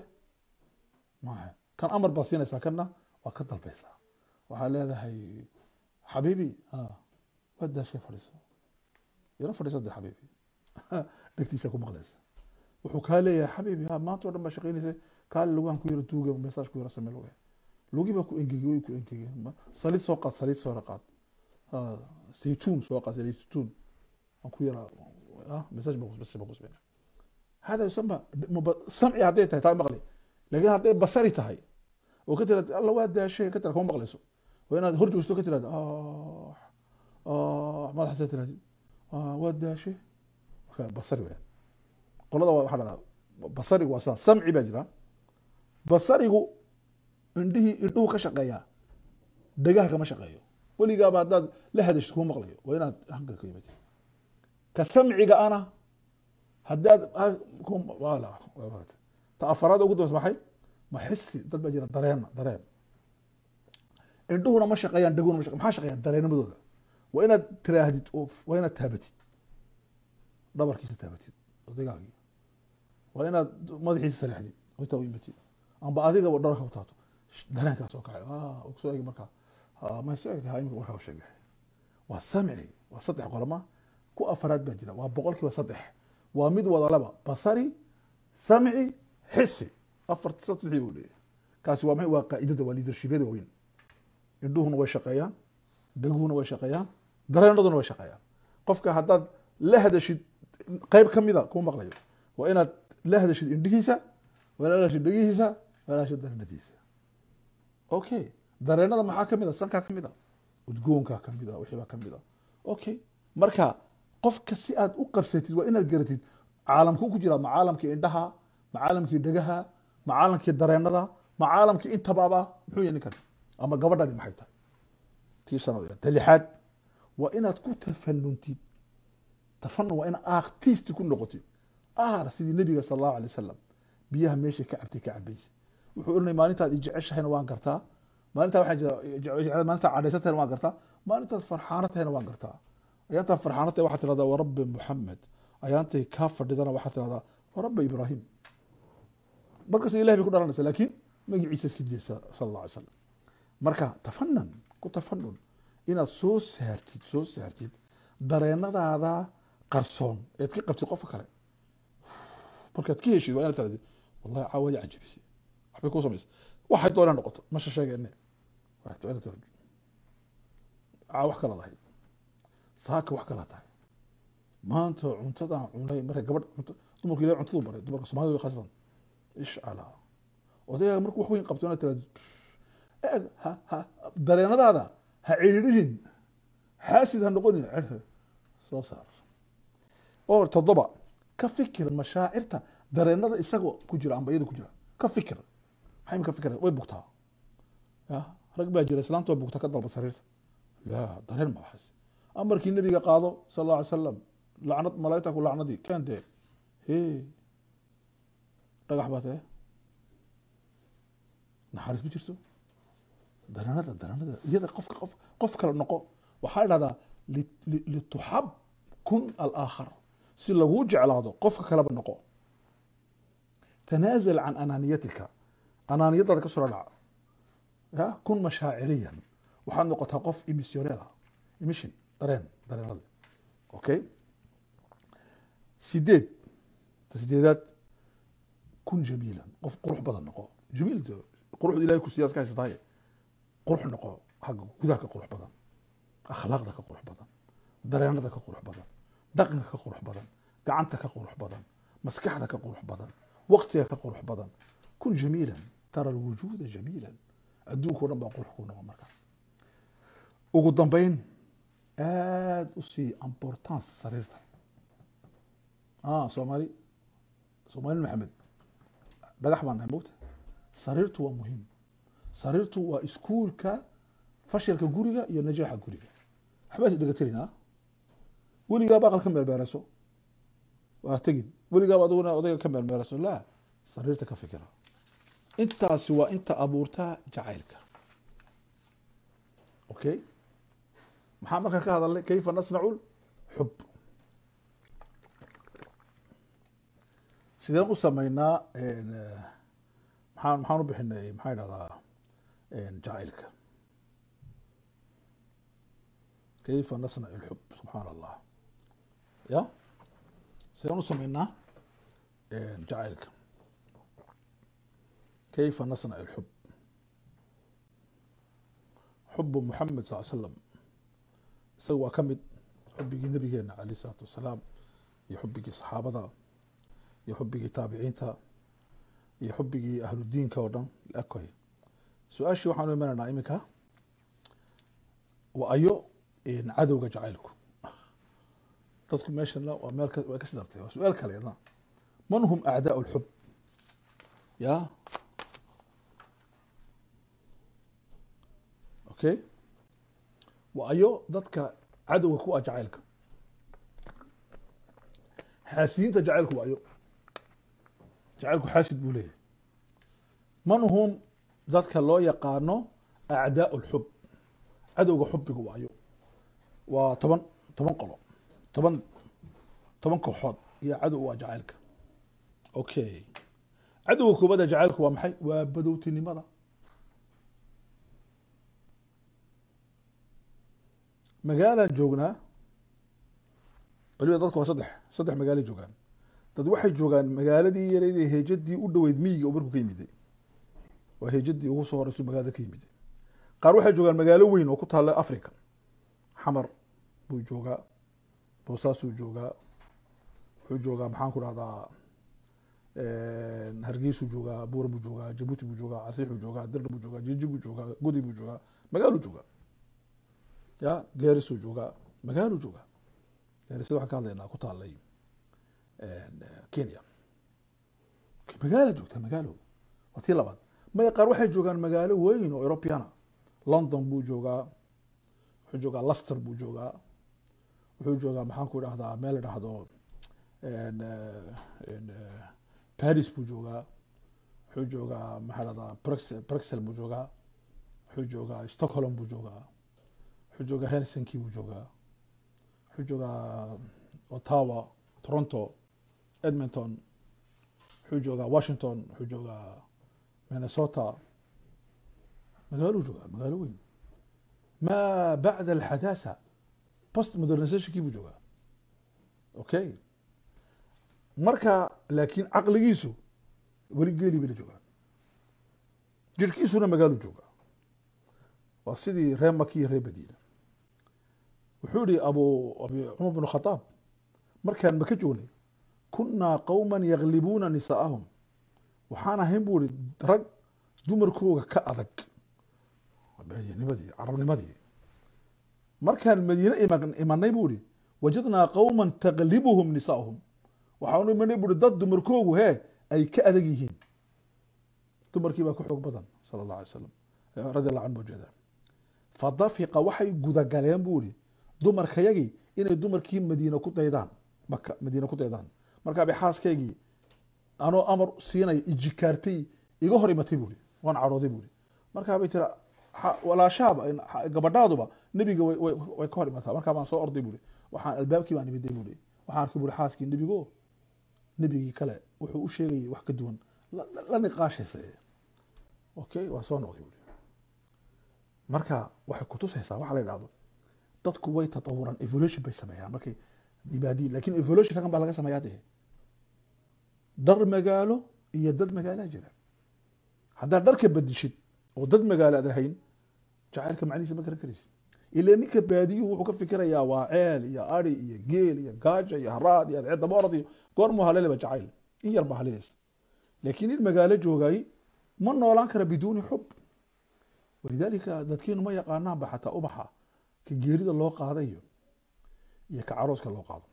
maaha kan amar baad siinaysaa kanna waa ka dalbaysaa waxaa leedahay xabiibi waad daashay fadhiiso yaro fadhiiso de xabiibi dhegtiisa ku maqlaysa wuxuu kaa leeyahay xabiibi ha maanta o dhan baa shaqaynaysa kaale lugahan ku yaro tuuga mesaaj ku yaro samee lugaha lugii baa ku engegey way ku engegeen saliid soo qaad saliid soo qaad saytuun soo qaad saytuun aan ku yara mesaaj baa kusbeen hada yusama samci hadday tahay taa maqli laakiin hadday basari tahay oo ka tiraad alla waa daashay ka tira kuma maqlayso waa inaad hor joogsto ka tiraad madaxasa tiraad waa daashay marka basari weyaan qolada waxaa dhahdaa basarigu waa sidaa samci baa jira basarigu indhihii indhuhu ka shaqeeyaa dhegaha kama shaqeeyo weligaaba haddaad la hadashid kuma maqlayo waa inaad hanka ka yimid ka samciga ana haddaad ta afaraad ugu dambeysa maxay ma xisi dad baa jira dareena dareen indhuhuna ma shaqeeyaan dheguna ma shaqeyan maxaa shaqeeyaan dareennimadooda waa inaad tiraahdid oo waa inaad taabatid dhabarkiisa taabatid odaygaagii waa inaad madaxiisa sareexdid oo intaa u imatid amba adiga dhabarka u taato dareenkaa soo kacay soo egi markaa ma soo egtahay imika markaa sheeg waa samci waa saddex qoloma ku afaraad baa jira waa boqol kiiba saddex waa mid wada laba basari samci xisi afar saddexdii buu leeyahay kaasi waa maxay waa qaa'idada waa liidarshibyada waaweyn indhuhuna way shaqeeyaan dhaguhuna way shaqeeyaan dareenaduna way shaqeeyaan qofka haddaad la hadashid qeyb ka mida kuma maqlayo waa inaad la hadashid indhihiisa waa inaad la hadashid dhegihiisa waa inaad hadashid dareenadiisa okay dareenada maxaa ka mid a sankaa ka mid a udgoonkaa ka mid a wixii baa ka mid a okay marka qofka si aad u qabsatid waa inaad garatid caalamkuu ku jira ma caalamkii indhaha ma caalamkii dhegaha ma caalamkii dareenada ma caalamkii intabaaba muxuu yahay ninkan ama gabadhani maxay tahay tii shanaad ta lixaad waa inaad ku tafanuntid tafanun waa inaad akhtiisti ku noqotid aar sidii nebiga sal allahu alay wasalam biyaha meeshay ka cabtay ka cabaysa wuxuu oranay maalintaad i jeceshahayna waan gartaa maalintaa waxaa jira maalintaa cadhaysan tahayna waan gartaa maalintaad farxaano tahayna waan gartaa ayaantaa farxaano tahay waxaad tirahdaa warabbi muxamed ayaantay kaa fadhidana waxaad tirahdaa warabbi ibraahim markasta ilahi bay ku dhalanaysa laakiin magaciisa iska diyeysa sala allah alay slam marka tafanan ku tafanun inaad soo saartid soo saartid dareenadaada qarsoon eed ka qabtid qofka kale markaad ka heshid waa inaad tirahdid wallahi caawadi cajabisay waxbay kuu samaysa waxay doonaa noqoto masha sheegeene caa wax kala lahayd saaka wax kala tahay maanta cuntadan cunay markay gabadh dumarku ilahay cuntadu baray dumarka soomaalida way khasatan ishcala odaygaa markuu wax weyn qabto inaad tirahdo eeg ha ha dareenadaada ha cidhiidhin xaasid ha noqonin cerhe soo saar oo toddoba ka fikir mashaacirta dareenada isagoo ku jira amba iyada ku jira ka fikir maxay ka fikira way bugtaa ya rag baa jira islaanta way bugtaa ka dalba sariirta la dareen ma waxaas amarkii nabiga qaado sal alla alay salam lacnad malaa'igta ku lacnadii keentee he dhagax baa tae naxariis ma jirto dareenada dareenada iyada qofka qof qof kale noqo waxaa idhahdaa lituxab kun alaakhar si laguu jeclaado qofka kaleba noqo tanaazal can anaaniyatika anaaniyadaada ka soo dhaca ya kun mashaaciriyan waxaad noqotaa qof emissioneel ah emission dareen dareenada okay sideed ta sideedaad kun jamiilan qof qurux badan noqo jamiil quruxda ilahay ku siiyaad ka haysataaye qurux noqo xagga gudaha ka qurux badan akhlaaqda ka qurux badan dareenada ka qurux badan dhaqanka ka qurux badan gacanta ka qurux badan maskaxda ka qurux badan waqtiga ka qurux badan kun jamiilan tara alwujuuda jamiilan adduunka o dhan baa qurux kuu noqon markaas ugu dambeyn aada u sii importance sariirta soomaali soomaali maxamed dhagax baan nahay mogta sariirtu waa muhiim sariirtu waa iskuulka fashilka guriga iyo najaaxa guriga waxbaa is dhegatirinaa weligaaba aqal ka meelmeerayso waa tegin weligaaba adiguna odayga ka meelmeerayso la sariirta ka fikira intaasi waa inta abuurtaa jacaylka okay maxaa markaa ka hadalnay kayfa nasnacu xub sideen u sameynaa maxaan maxaan u bixinay maxaa idhahdaa jacaylka kayfa nasnac اlxub subxaan allah ya sideen u sameynaa jacaylka kayfa nasnac اlxub xubu muxamed sal slam isaga waa ka mid xubigii nabigeena alayh isalaatu wasalaam iyo xubigii saxaabada iyo xubigii taabiciinta iyo xubigii ahludiinka oo dhan lakoy su-aashii waxaan u imanaynaa iminka waa ayo cadowga jacaylku dadku meeshana waa meel way kasi dartay waa su-aal kale yadna man hum acdaau lxub ya okay waa ayo dadka cadowga ku ah jacaylka xaasiyiinta jacaylku waa ayo jacaylku xaasid buu leeyahay man hum dadka loo yaqaano acdaau lxub cadowga xubiga waayo waa toban toban qolo toban toban kooxood iyo cadow waa jacaylka okay cadowga koobada jacaylku waa maxay waa badowtinimada magaalaan joognaa waliba dadka waa saddex saddex magaalay joogaan dad waxay joogaan magaaladii yareyd ee heejadii u dhoweyd miyiga oo markuu ka yimiday waa heejadii ugu soo horeysu magaalada ka yimiday qaar waxay joogaan magaalo weyn oo ku taalla africa xamar buu joogaa boosaasuu joogaa wuxuu joogaa maxaan ku dhahdaa hargeysuu joogaa buura buu joogaa jabuuti buu joogaa casiix buu joogaa dirna buu joogaa jiji buu joogaa godi buu joogaa magaaluu joogaa ya geerisuu joogaa magaaluu joogaa geerisada waxaan ka hadlaynaa ku taallay kenya magaala joogtaa magaalo waa tii labaad maya qaar waxay joogaan magaalo weyn oo europeana london buu joogaa wuxuu joogaa luster buu joogaa wuxuu joogaa maxaan ku dhahdaa meel la dhahdo paris buu joogaa wuxuu joogaa maxaa dhahdaa brexel brexel buu joogaa wuxuu joogaa stockholm buu joogaa wuxuu joogaa helsinki buu joogaa wuxuu joogaa ottawa toronto edmonton wuxuu joogaa washington wuxuu joogaa minnesota magaaluu joogaa magaalo weyn ma bacda alxadaasa post modernizationkii buu joogaa okay marka laakiin caqligiisu weli geeli bay la joogaa jirhkiisuna magaaluu joogaa waa sidii reer maki iyo reer madiina wuxuu yihi abu abi cumar bn khadaab markaan maka joognay kunaa qowman yaglibuuna nisaa'ahum waxaan ahayn buu ihi rag dumarkooga ka adag baadinimadii carabnimadii markaan madiine imanay buu ihi wajadnaa qowman taglibuhum nisaa'uhum waxaanu imanay buu ihi dad dumarkoogu hee ay ka adag yihiin dumarkii baa ka xoog badan sala allah alay slam radi allah canhu ujeeda fadafiqa waxay gudagaleen buu ihi dumarkayagii inay dumarkii madiine ku daydaan maka madiine ku daydaan markaa bay xaaskaygii anoo amar siinaya ijikaartay iga hor imatay buuri waan cadhooday buuri markaa bay tira walaashaaba gabadhaaduba nebiga way ka hor imataa markaa baan soo orday buuri waxaan albaabkii baan imiday buuri waxaan arkay buuri xaaskii nebigo nebigii kale wuxuu u sheegayay wax ka duwan la niqaashaysa okay waa soo noqday buuri marka waxay kutusaysaa waxa la yidhahdo dadku way tatawuran evolution bay sameeyaan markay ibaadiin lakin evolution kakan baa laga sameeyaa dee dhar magaalo iyo dad magaalaa jira haddaad dharka badishid oo dad magaalo aad ahayn jacaylka macnihiisa ma garan karaysid ila ninka baadiyuhu wuxuu ka fikirayaa waa ceel iyo ari iyo geel iyo gaaja iyo haraad iyo adceedaba orad iyo goormuu haleleba jacayl in yar baa halelaysa laakiin in magaalo joogay ma noolaan kara biduuni xub walidaalika dadkiinu ma yaqaanaanba xataa ubaxa ka geerida loo qaadayo iyo ka carooska loo qaado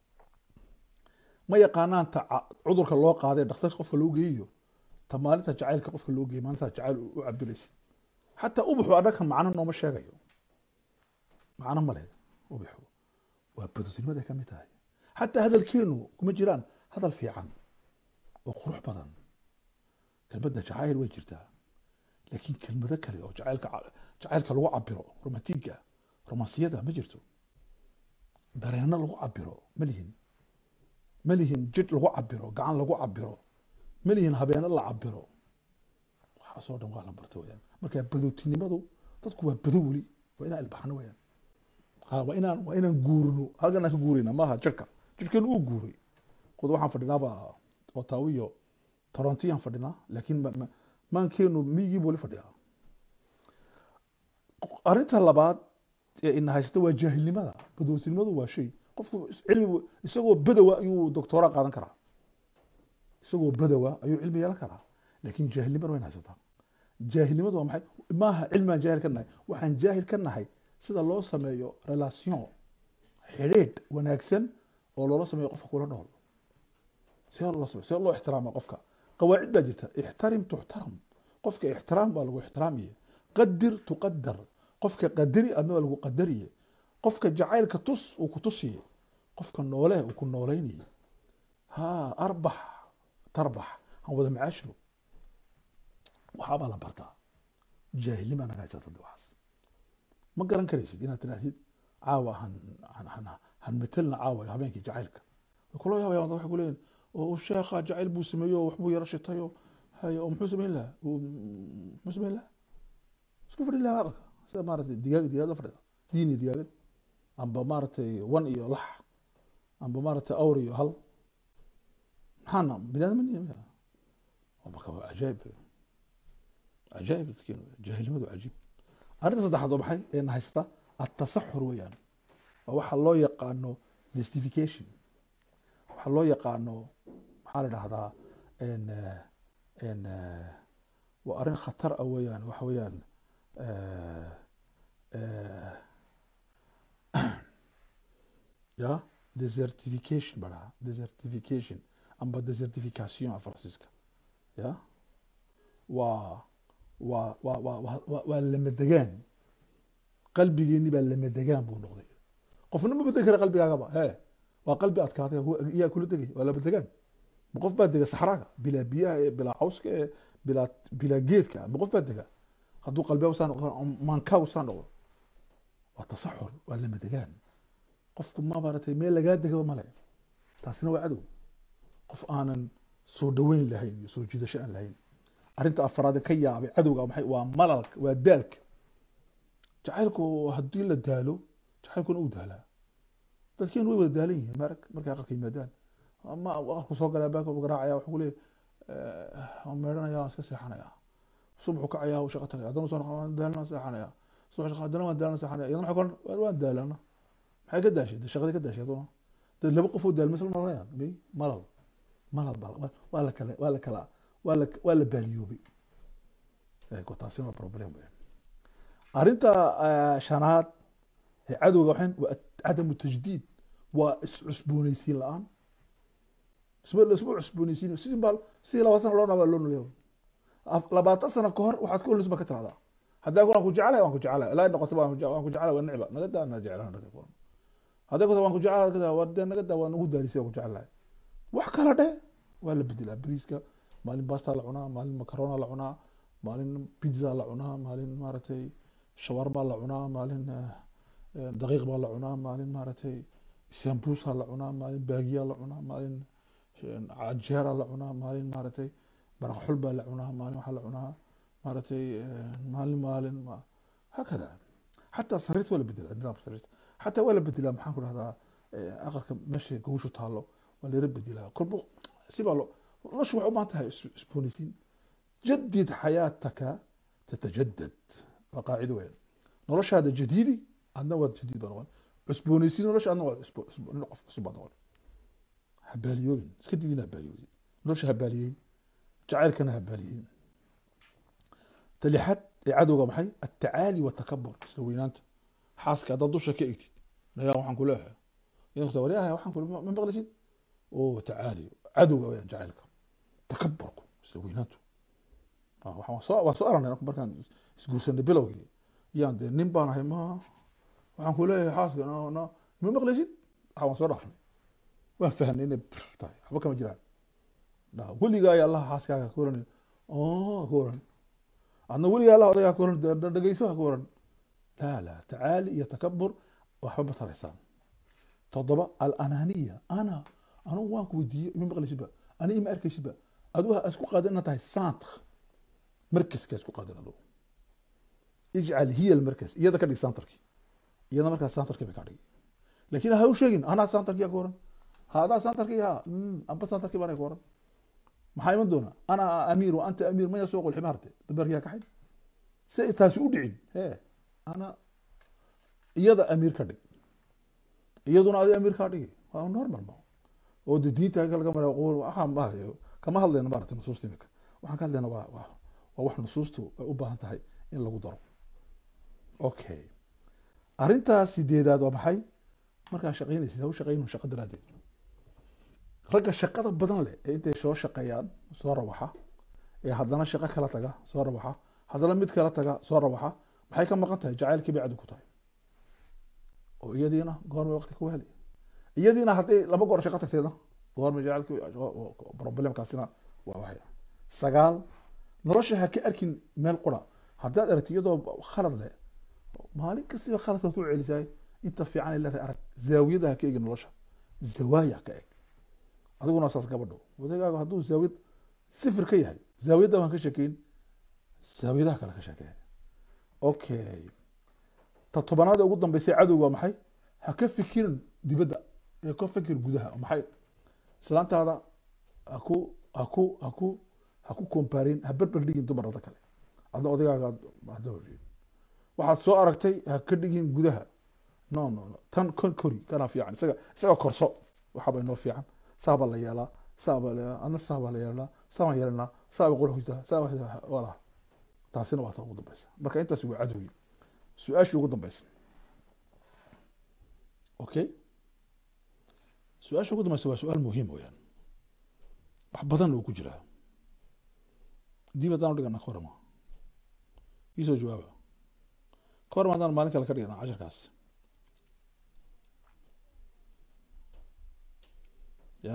ma yaqaanaan ta cudurka loo qaaday dhakhtarka qofka loo geeyo ta maalinta jacaylka qofka loo geeyo maalinta jacayl u cabiraysid xataa ubaxu adhakan macno nooma sheegayo macno male ubaxu waa badotinimada ka mid tahay xataa hadalkeenu kuma jiraan hadal fiican oo qurux badan kelmadda jacayl way jirtaa laakiin kelmado kale oo jacaylka jacaylka lagu cabiro romantiga romansiyada ma jirto dareenno lagu cabiro ma lihin ma lihin jidh lagu cabiro gacan lagu cabiro ma lihin habeeno la cabiro waxaasoo dhan waa la barta weyaan marka badowtinimadu dadku waa badow weli waa inaan ilbaxno weyaan ha waa inaan waa inaan guurino halkan aan ka guurayna maaha jirhka jirhkeenu uu guuray qod waxaan fadhinaaba otaawo iyo torontiyaan fadhinaa laakiin maankeenu miyigiibu weli fadhiyaa arrinta labaad ee ina haysata waa jaahilnimada badowtinimadu waa shay qofku cilmi isagoo badowa ayuu doctoora qaadan karaa isagoo badowa ayuu cilmi yeelan karaa laakiin jaahilnimada wayna haysataa jaahilnimadu waa maxay maaha cilmigaan jaahil ka nahay waxaan jaahil ka nahay sida loo sameeyo relation xidhiidh wanaagsan oo loola sameeyo qofka kula nool see loo sameeyo see loo ixtiraama qofka qawaacid baa jirta ixtarim tuxtaram qofka ixtiraam baa lagu ixtiraamiye qadir tuqadar qofka qadari adna waa lagu qadariye qofka jacaylka tus uu ku tusiye qofka noole uu ku noolaynaye ha arbax tarbax han wada macaashiro waxaabaa la bartaa jaahilnima naga haysata waxaas ma garan karaysid inaad tidhaahdid caawa han han han metelna caawa habeenkii jacaylka way kula yaabayaan waxay ku leeyihin oo sheekha jacayl buu sameeyo waxbuu yaro shitayo hay oo muxuu samayn lahaa muxuu samayn lahaa isku fadhi lahaa aqalka sida maaragtay digaag digaag la fadhida diini digaagad amba maaragtay wan iyo lax amba maaragtay awr iyo hal maxaana binaadamaniya marka waa cajaayib cajaayib dadkeen jaahilnimadu cajiib arrinta saddexaad oo maxay ee na haysata atasaxur weeyaan waa waxa loo yaqaano justification waxa loo yaqaano maxaa la dhahdaa n waa arrin khatar ah weeyaan waxa weeyaan ya desertification ba dhaha desertification amba desertification faransiiska ya waa waa waa waa waa waa lamadegaan qalbigeeni baa lamadegaan buu noqday qofna ma bedeli kara qalbigaagaba he waa qalbi adkaaday yaa kula degay waa lamadegaan ma qof baa dega saxraaga bilaa biyaha ee bilaa cawska ee bilaa bilaa geedka ma qof baa dega hadduu qalbiga saa noqdo maankaagu saa noqdo waa tasaxur waa lamadegaan qofku ma maaragtay meel lagaa degaba male taasina waa cadow qof aanan soo dhaweyn lahayn iyo soo jiidasho aan lahayn arrinta afraad ee ka yaabay cadowga maxay waa malalka waa daalka jacaylku haddii la daalo jacaylkuna uu daalaa dadkeenu way wada daalan yihiin marag markay aqalka yimaadaan ama aqalku soo galaa baaka garaacaya wuxuu leeyahay waan meedhanaya waan iska seexanaya subaxu kacaya wuu shaqo tagaya haddana soo noqon waan daalana seexanaya subax shaqo haddana waan daalana seexanaya iyadana maxay koran waan daalana maxay ka daashay dee shaqadii ka daashay aduna dee laba qof oo daalma isla maranayaan may malal malal baa waa la kala waa la kala waa la waa la baaliyoobay eego taasina waa problem weyn arrinta shanaad ee cadowga waxayn waa cadamu tajdiid waa iscusboonaysiin la-aan isma isma cusboonaysiin sidii baa sidii labaatan sano loo nabaa loo noleeyo labaatan sano ka hor waxaad ka holis ba ka tiraahdaa haddaa kun waan ku jecelahay waan ku jecelahay ilaa noqoto waan ku jecelahay waa nicba naga daa na jecelahay naga kun hadday ku waan ku jecelahay naga daa waa dee naga daa waa nagu daarisay waan ku jecelahay wax kala dhe waa la bedelaa bariiska maalin basta la cunaa maalin macarona la cunaa maalin pizza la cunaa maalin maaragtay shawarma la cunaa maalin daqiiq baa la cunaa maalin maaragtay sambusa la cunaa maalin baagiya la cunaa maalin cajeera la cunaa maalin maaragtay maraq xul baa la cunaa maalin waxaa la cunaa maaragtay maalin maalin hakada xataa sariirta waa la bedelaa nidaamka sariirta xataa waa la bedelaa maxaan ku dhahdaa aqalka meesha gawshu taalo waa layra bedelaa kolba sibaa lo noloshu waxay u baahan tahay isboonaysiin jadid xayaataka tatajadad waa qaacido weyn noloshaada jadiidi adna waad jadiid baa noqon cusboonaysiin nolosha adna waa nin qof cusub baa noqon habaaliyoobin iska didina habaaliyoodin nolosha habaaliyeyn jacaylkana habaaliyeyn talixad ee cadowga maxay atacaali watakabur isla weynaanta xaaska haddaad dusha ka egtid nayaa waxaan ku leeyahay idan waryaha waxaan ku ma maqlisid oo tacaali cadowga weyaan jacaylka takaburku isla weynaantu waa soo aragnay markaan isguursanay bilowgii yaan dee nin baan ahay ma waxaan ku leeyahay xaaska ma maqlaysid waxa waan soo dhaafnay waan fahnay inay bir tahay waxba kama jiraan weligaa ayaa allaha xaaskaaga ka oranay ka oran adna weligaa allah odagaa ka oran dhegeyso ha ka oran laa laa tacaali iyo takabur waxba ma taraysaan toddoba alananiya ana anugu waan ku weydiiyey ima maqlaysidba ani ima arkaysidba adigu ha isku qaadan inaad tahay centre markaska isku qaadan adigu ijcal hiya almarkas iyada ka dhig centerkii iyada markaa centerkii bay ka dhigi laakiin ha u sheegin anaa centerkii ka oran ha adaa centerkii ha amba centerkii baan ka oran maxaa iman doona ana amiir wa anta amiir maya soo qol ximaarte dabeerkii ha kaxay si taasi u dhicin he ana iyada amiir ka dhig iyaduna adi amiir kaa dhigi waa normal ma oo de diinta laga mara waxaan kama hadlayna maarata nusuusta imika waxaan ka hadlayna waa waa waa wax nusuustu ay u baahan tahay in lagu daro okay arrintaa sideedaad waa maxay markaa shaqaynaysid ha u shaqaynu shaqo daraaddeed ragga shaqada badan leh ee intay soo shaqeeyaan soo rawaxa ee haddana shaqo kala taga soo rawaxa haddana mid kala taga soo rawaxa maxay ka maqan tahay jacaylkii bay caddi ku tahay oo iyadiina goormay waqti ku heli iyadiina hadday laba goor shaqo tagteedna goormay jacaylkii problemkaasina waa waxay sagaal nolosha ha ka arkin meel qura haddaad aragti iyadoo khalad leh maalin kastiba khaladkaad ku celisaay inta fiican ay leedahay arag zaawiyada ha ka eegin nolosha zawaaya ha ka eeg adiguna saas gabadho wadagaagu hadduu zaawiyad sifir ka yahay zaawiyadda waan ka sheekeyn zaawiyadaha kale ka sheekee okay ta tobanaad ee ugu dambeysay cadowga waa maxay ha ka fikirin dibadda ee ka fikir gudaha maxay islaantaada ha ku ha ku ha ku ha ku komparin ha berber dhigin dumarada kale adna odagaaga waxaad soo aragtay ha ka dhigin gudaha no no no tan kon kori kana fiican isaga isaga korso waxaaba inoo fiican saa baa la yeelaa saa baa la adna saa baa la yeelaa saa baan yeelanaa saa bay qurxutaa saa wala taasina waa ta ugu dambeysa marka intaasi waa cadowgi su-aashii ugu dambeysa okay su-aasha ugu dambeysa waa su-aal muhiim weyaan wax badan oo ku jiraa dib haddaan dhigana ka warama iisoo jawaaba ka warama haddaan maalin kale ka dhigana casharkaas ya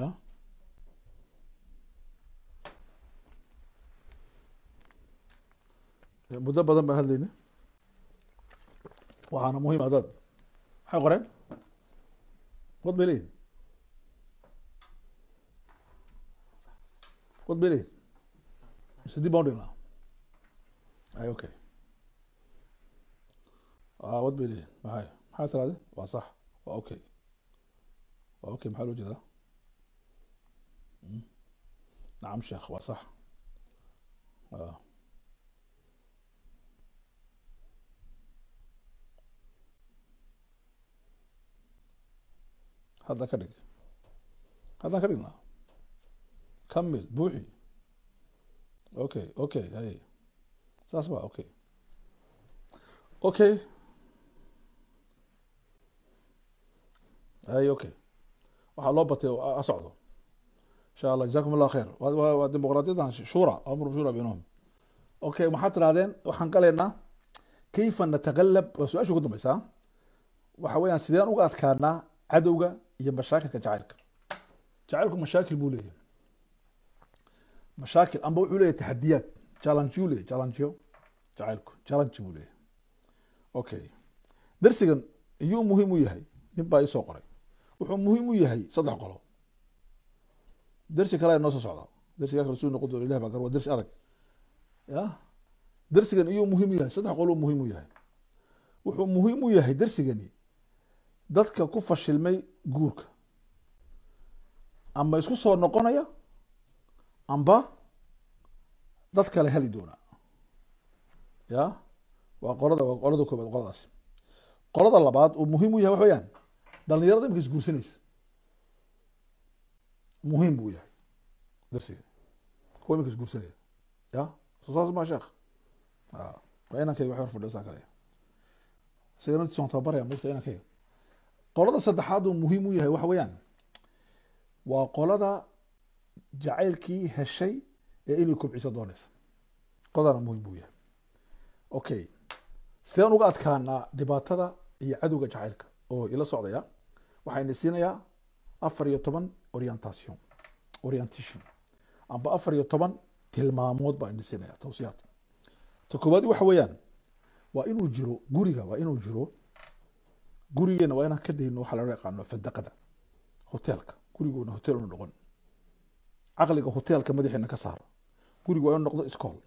muddo badan baan hadlayna waxaana muhiim adaad maxay qoreen wad bay leeyihin wad bay leeyihin mise dib baan udhignaa ay okay a wad bay leeyihin maxay maxaa tiraade waa sax waa okay waa okay maxaa loo jeedaa nacam sheekh waa sax hadda ka dhig haddaan ka dhignaa kamil buuxi okay okay hay saas ba okay okay hay okay waxaa loo batay a socdo insha allah jazakum allah khayr waa dimuqraadiyadan shura amru shura baynahum okay maxaad tirahdeen waxaan galaynaa kayfa nataqalab waa su-aasha ugu dambeysaa waxa weeyaan sideen uga adkaanaa cadowga iyo mashaakilka jacaylka jacaylku mashaakil buu leeyahay mashaakil amba wuxuu leeyahy taxadiyaad challengeyu leeyahy challengeyo jacaylku challenge buu leeyahay okay darsigan iyuu muhiim u yahay nin baa isoo qoray wuxuu muhiim u yahay saddex qolo darsi kale noo soo socda darsigaa kale suu noqon doona ilah baa gar waa darsi adag ya darsigan iyuu muhiim u yahay saddex qoluu muhiim u yahay wuxuu muhiim u yahay darsigani dadka ku fashilmay guurka amba isku soo noqonaya amba dad kale heli doona ya waa qolada waa qolada koobaad qoladaas qolada labaad uu muhiim u yahay wax weyaan dhalinyarada imika isguursanaysa muhiim buu yahay darsiga kuwa imika isguursanaya ya sosaas ma sheekh waa inankayga wax hor fadhiyo saa kale isaga naftiisa waan tababaraya mogta inankayga qolada saddexaad uu muhiim u yahay waxa weeyaan waa qolada jacaylkii heshay ee inay kobciso doonaysa qoladana muhiim buu yahay okay sideen uga adkaanaa dhibaatada iyo cadowga jacaylka oo ila socdaya waxayna siinayaa afar iyo toban orientation orientation amba afar iyo toban tilmaamood baa ina siinaya tawsiyaad ta koowaad waxa weeyaan waa inuu jiro guriga waa inuu jiro gurigeena waa inaan ka dayno waxaa loo yaqaano fadaqada hoteelka gurigoona hotel una noqon caqliga hoteelka madaxeena ka saar guriga waa inuu noqdo iskool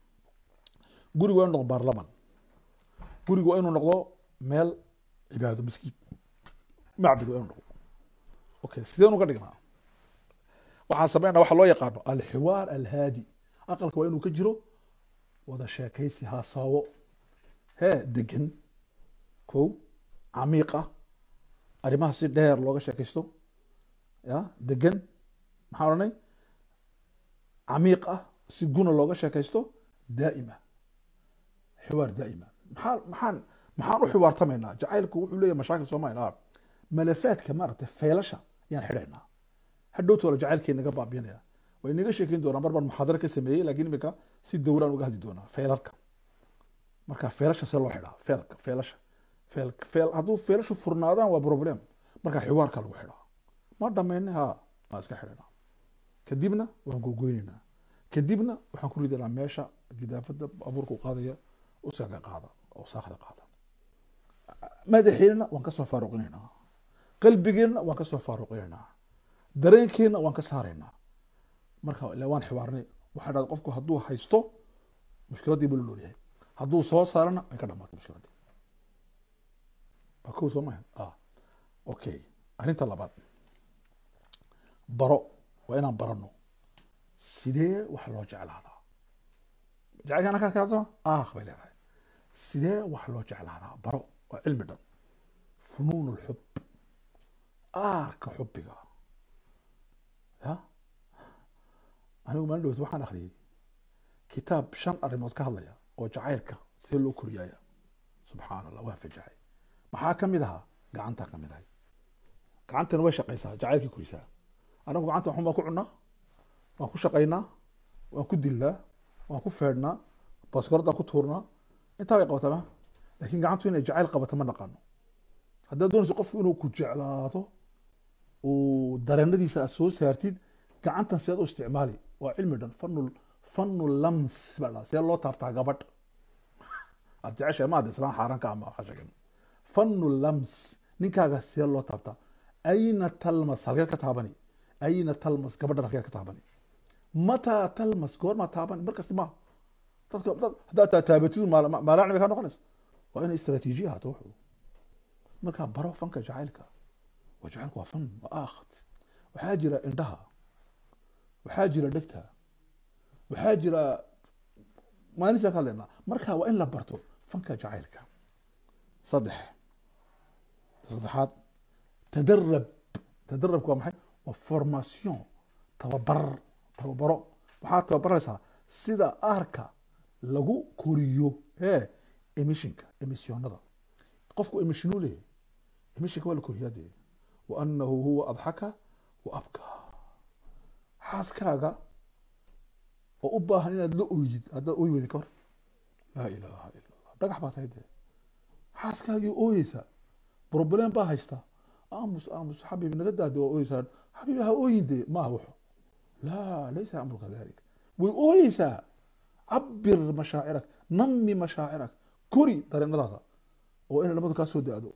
guriga waa inuu noqdo baarlaman guriga waa inuu noqdo meel cibaado maskiid macbud waa inuu noqdo okay sideen uga dhignaa waxaan sameynaa waxa loo yaqaano alxiwaar alhaadi aqalka waa inuu ka jiro wada sheekaysi haasaawo hee degan ko camiiq ah arrimaha si dheer looga sheekaysto ya degan maxaan odhanay camiiq ah si guna looga sheekaysto daa'ima xiwaar daa'ima maxaa maxaan maxaan u xiwaartamaynaa jacaylku wuxuu leeyahay mashaakil soomaaliya malafaadka maaragtay feylasha ayaan xidhaynaa hadhowta wala jacaylkii naga baabiinaya way naga sheekeyn doonaa mar baan muxaadaro ka sameeyey laakiin imika si dowraan uga hadli doonaa feylalka marka feelasha see loo xidhaa feelka feelasha feel feel hadduu feelashu furnaadaan waa problem marka xiwaarka lagu xidhaa ma dhamayna ha maa iska xidhanaa kadibna waan gogoynaynaa kadibna waxaan ku ridanaa meesha gidaafada abuurka u qaadaya usaga qaada oo saakda qaada madaxeenna waan kasoo faaruqinaynaa qalbigeenna waan kasoo faaruqinaynaa dareenkeenna waan ka saaraynaa marka ila waan xiwaarnay waxaa dhahda qofku hadduu haysto mushkiladdii buu la noolyahay hadduu soo saarana way ka dhamaatay mushkiladdii waa kow soo mahan ah okay arrinta labaad baro waa inaan barano sidee wax loo jeclaadaa jacaylka anaka kaadama ah bay leedahay sidee wax loo jeclaadaa baro waa cilmi dhan funuun lxub aarka xubbiga ya anigu maalin dhowt waxaan akhriyey kitaab shan arrimood ka hadlaya oo jacaylka see loo koriyaaya subxaan allah waan fajaxay maxaa ka mid ahaa gacantaa ka mid ahay gacantana way shaqaysaa jacaylkii korisaa anagu gacanta waxun baan ku cunaa waan ku shaqaynaa waan ku dilnaa waan ku feedhnaa baskoradaan ku tuurnaa intaa bay qabataa ma laakiin gacantu inay jacayl qabato ma naqaano haddaad doonayso qofku inuu ku jeclaado uu dareenadiisa aad soo saartid gacantan sidaad u isticmaali waa cilmi dhan fanu fanu lams baa dhaa see loo taabtaa gabadh aad jeceshahay maad islaan xaaraan ka ama waxaa sheegan fanu lams ninkaaga see loo taabtaa ayna talmas halkeed ka taabani ayna talmas gabadhan halkeed ka taabani mataa talmas goormaa taabani markasta maaha dadka dad haddaad taa- taabatidu maala- maalacni bay kaa noqonaysa waa inay istaraatiijiya ahaato wuxuu markaa baro fanka jacaylka waa jacaylku waa fan waa aakht waxaa jira indhaha waxaa jira dhegta waxaa jira maalintaa ka hadlaynaa marka waa in la barto fanka jacaylka saddex saddexaad tadarab tadarabku waa maxay waa formation tababar tababaro waxaad tababaraysaa sida aarka lagu koriyo ee emissionka emissionada qofku emissionuu leeyahay emissionka waa la koriyaa dee wa anahu huwa adxaka wa abkaa xaaskaaga oo u baahan inaad la oydid haddaad ooy weydi ka hor laa ilaaha ila allah dhagax baa tahay dee xaaskaagii ooyeysa problem baa haysta aamus aamus xabiib naga daade waa ooyeysaa xabiib ha ooyin dee maaha wuxu laa laysa amru kadalik way ooyeysaa cabir mashaacirak nami mashaacirak kori dareenadaada oo inay labadu kaa soo da-do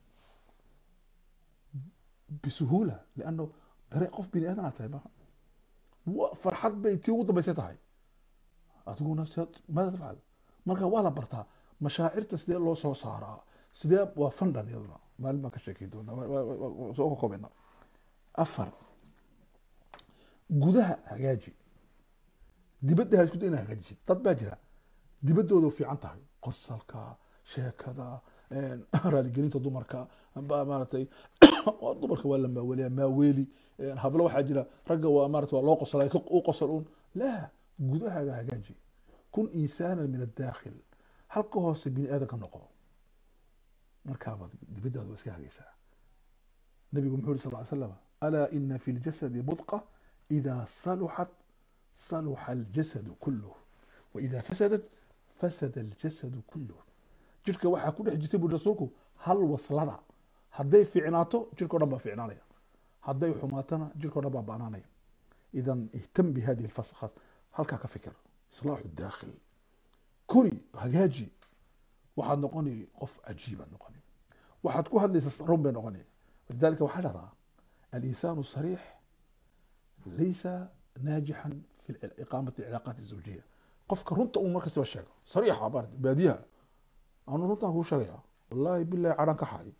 bisuhuula lianno dareen qof bini aadan aad tahay maaha wa- farxad bay tii ugu dambaysay tahay adiguna se- maada tafcal marka waa la bartaa mashaacirta sidee loo soo saaraa sidee waa fandhan iyaduna maalin baan ka sheekeyn doonaa waa- waa- waa- waa- soo koobena afar gudaha hagaaji dibadda ha isku day inaad hagaajisid dad baa jira dibaddooda fiican tahay qosalka sheekada een, raaligelinta dumarka ba maaragtay waa dumarka waa la maaweliya maaweeli een, hablo waxaa jira ragga waa maarata waa loo qosalay ka- u qosal uun laa gudahaaga hagaaji kun insaanan min adaakhil halka hoose bini aadan ka noqo markaabaad dibaddaada waa iska hagaysaa nabigu muxuu yiri sal ly slam alaa ina fi ljasadi mudqa idaa saluxat saluxa aljasadu kuluh waidaa fasadat fasada aljasadu kuluh jirka waxaa ku dhex jirta buri rasuulku hal waslada hadday fiicnaato jirka o dhan baa fiicnaanaya hadday xumaatana jirka o dhan baa banaanaya idan ihtam bihadihi lfasakhat halkaa ka fikir islaaxu daakhil kori hagaaji waxaad noqoni qof cajiibaad noqoni waxaad ku hadlaysa run bay noqoni walidalika waxaa dhahdaa alinsaanu sariix laysa naajixan fi iqaamati cilaaqaat zawjiya qofka runta uu markastaba sheego sariixa baar baadiyaha anu runtaan kuu sheegaya wallaahi bilahi cadhan ka xaay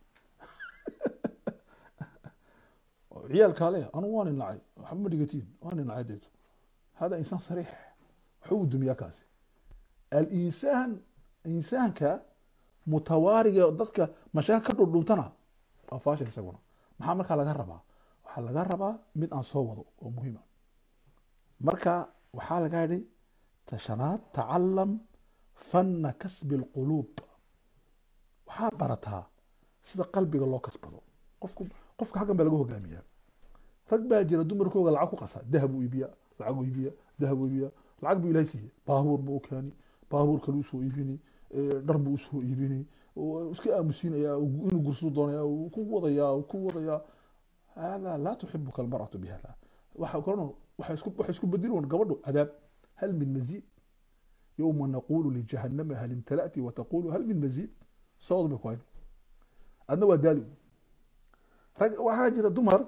ciyaalkaale anu waan inacay waxba ma dhigatiin waan inacay deeto hada insaan sariix waxba uu dumiyaa kaasi alinsaan insaanka mutawaariga dadka mashaakil ka dhundhuntana waa faashil isaguna maxaa markaa laga rabaa waxaa laga rabaa mid aan soo wado oo muhiima marka waxaa laga yidhi tashanaad tacalam fanna kasbi lquluub waxaad barataa sida qalbiga loo kasbado qofku qofka halkan baa laga hogaamiyaa rag baa jira dumarkooga lacag ku qasa dahab u iibiya lacag u iibiya dahab u iibiya lacag buu ilahay siiyey baabuur buu u keeni baabuur kale usoo iibini eh, dhar buu usoo iibini oo iska aamusiinaya inuu gursadu doonaya uu ku wadayaa uu ku wadayaa hada laa tuxibuka almaratu bihada waxa koran waxay isku waxay isku bedeli gabadhu cadaab hal min maziid yowma naqulu lijahannama hal imtala'ti wataqulu hal min maziid socod bay ku hayn adna waa daali rag waxaa jira dumar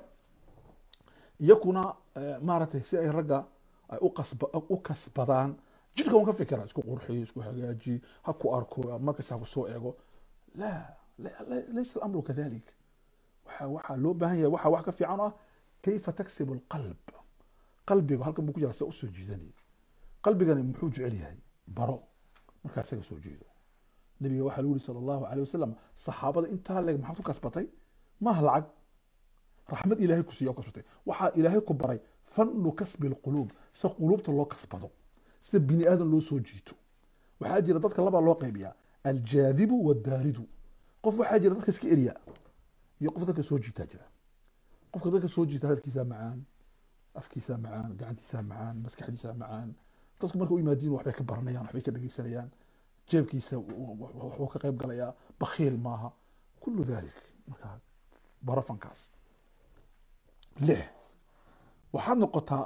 iyakuna eh, maaragtay si ay ragga ay u qasba u kasbadaan jidhka un ka fikira isku qurxiyo isku hagaaji ha ku arko markasta ha ku soo eego la la- la- laysa alamru kadalik waxa waxaa loo baahan yahay waxa wax ka fiican oo ah kayfa taksibu alqalb qalbiga halkan buu ku jira se usoo jiidanaya qalbigani muxuu jecel yahay baro markaa isaga soo jeedo nabiga waxaa lagu yiri sala allahu caleyh wasalam saxaabada intaa leeg maxaad ku kasbatay maaha lacag raxmad ilaahay ku siiya oo kasbatay waxaa ilaahay ku baray fannu kasbi lquluub sida quluubta loo kasbado sida bini aadan loo soo jiito waxaa jira dadka labaa loo qaybiyaa aljaadibu wadaaridu qof waxaa jira dadka iska eriya iyo qof dadka soo jiitaa jira qofka dadka soo jiita hadalkiisaa macaan afkiisaa macaan gacantiisaa macaan maskaxdiisaa macaan dadku marka u yimaadiin waxbay ka baranayaan waxbay ka dhegeysanayaan jeebkiisa waxbuu ka qayb galayaa bakhiil maaha kullu dalik marka barafankaas lix waxaad noqotaa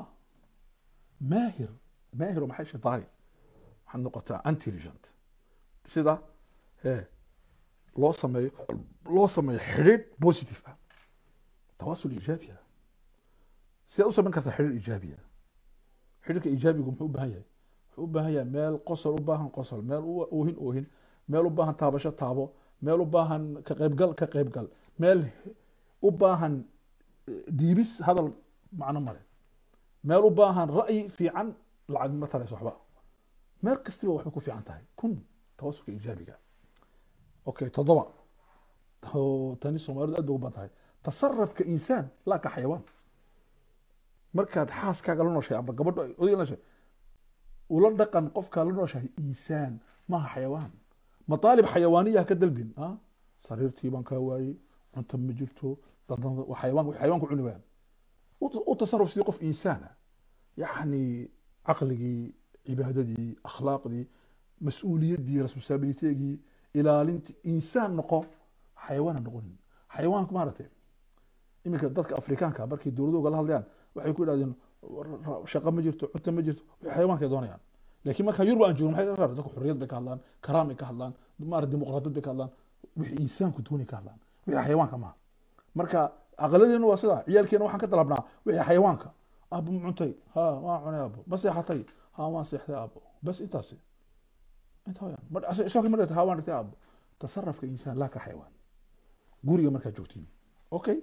maahir maahir oo maxay shaytaani waxaad noqotaa intelligent sida ee loo sameeyo loo sameeyo xidhiidh positive ah tawaasul iijaabi ah sidaad u samayn kartaa xidhiidh iijaabi ah xidhiidhka iijaabigu muxuu u baahan yahay wuxuu u baahan yahay meel qosol u baahan qosol meel u- oohin oohin meel u baahan taabasho taabo meel u baahan ka qaybgal ka qaybgal meel u baahan eh, dhiibis hadal macno male meel u baahan ra'yi fiican lacag ma tarayso waxba meel kastiba waxbay ku fiican tahay kun tawasulka iijaabiga okay toddoba oo tani soomaalidu aad bay ugu badan tahay tasarafka insaan laa ka xayawaan markaad xaaskaaga la nooshahay amba gabadho ay odayga la nooshahay ula dhaqan qofkaa la nooshahay insaan maaha xayawaan mataalib xayawaaniya ha ka dalbin ah sariirtii baan kaa waayey cunto ma jirto dandan waa xayawaan xayawaanku cuni wayaan u- u tasaruf sidii qof insaana yacni caqligii cibaadadii akhlaaqdii mas-uuliyaddii responsibilitegii ilaalintii insaan noqo xayawaan ha noqonin xayawaanku maaragtay iminka dadka afrikaanka markay dowladooga la hadlayaan waxay ku idhahdeen "War- ra- shaqo ma jirto cunto ma jirto waxay xayawaankay doonayaan laakiin marka yurub aan joogno maxay ka hadlaan? dadku xorriyad bay ka hadlaan karaam bay ka hadlaan maarata dimuqraadiyad bay ka hadlaan wixii insaanku doonay ka hadlaan wixii xayawaanka maaha marka aqaladeenu waa sidaa ciyaalkeena waxaan ka dalabnaa wixii xayawaanka aabo ma cuntay ha waan cunay aabo ma seexatay ha waan seexday aabo bas intaasi inta wayaan mar- ase- shaki ma dhigtay ha waan dhigtay aabo tasarafka insaan laa ka xayawaan guriga markaad joogtiin okay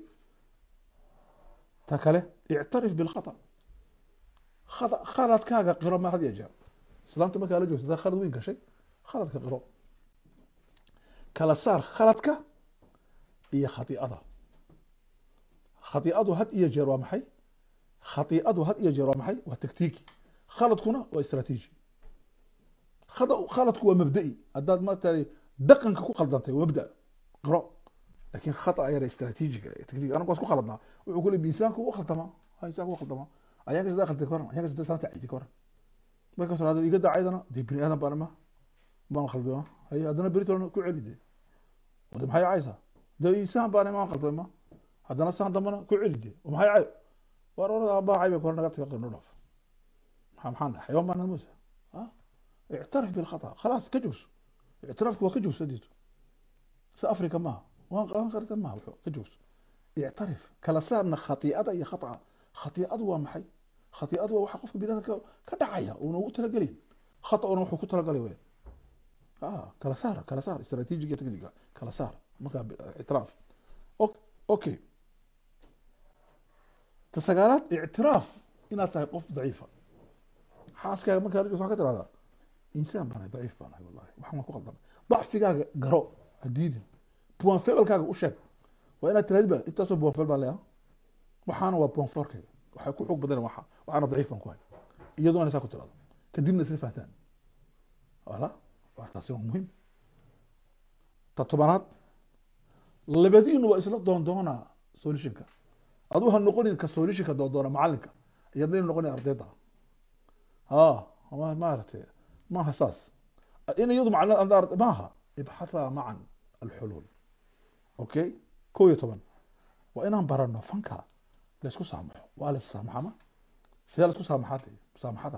ta kale ictarif bilkhata khata- khaladkaaga qiro ma had iyo jeer islaanta markaa la joogto hadaa khalad weyn gashay khaladka qiro kala saar khaladka iyo khatiicada khatiicadu had iyo jeer waa maxay khatiicadu had iyo jeer waa maxay waa taktiiki khaladkuna waa istraatiiji khada- khaladku waa mabda'i haddaad maaragtay dhaqanka ku khaldantay waa mabda qiro laakiin khata yara istraatiijiga ee taktiiga anagu waa isku khaladnaa wuxuu kule insaanku u khaldamaa ha insaanku u khaldamaa ayaan kasdaa khalday ka waran ayaan kasdaa saanta ciidi ka waran markaas hore haddaad iga dacaydana dee bini aadan baan ma baan khaldama haye haddana beritolna ku celi dee wade maxay caysaa dee insaan baan maan khaldama haddana saan dambana ku celi dee oo maxay cay war orada abbaa cay bay kore naga taga qirno dhaaf maxaa maxaan dhahay xayawaan baan namusa ha ictarif bilkhata khalaas ka joogso ictiraafku waa ka joogso adeeto si afrika maaha waan qaban karta maaha wuxuu ka joogso ictarif kala saarna khatiicada iyo khataca khatiicadu waa maxay khatiicadu waa waxa qofka biniadamka ka dhacaya uuna ugu talagelin khata'una wuxuu ku talagalay weyn ah kala saar kala saar istraatiijiga tekniga kala saar markaa ictiraaf Ok- okay ta sagaalaad ictiraaf inaad tahay qof daciifa xaaskaaga markaa la joogto waxaa ka tirahdaa insaan baan ahay daciif baan ahay wallahi waxaan waan ku qaldamay dacfigaaga garo ha diidin buwan ficilkaaga u sheeg waa inaad tirahdba intaasoo buwan ficil baan leeyaha waxaana waa buwan forkayga waxay ku xoog badan waxa waxaana daciif baan ku hay iyadoona saa ku tirahdo kadibna isla fahtaan wala waa taasi waa muhiim ta tobanaad labadiinu waa isla doondoonaa solutionka adu ha noqonin ka solutionka doondoona macalinka iyadna noqonin ardayda ha ma- maaragtay maaha saas in iyadu macna maaha ibxatha macan alxuluul okay kow iyo toban waa inaan barano fanka laysku saamaxo waa lays saamaxama sidee laysku saamaxaa dee musaamaxada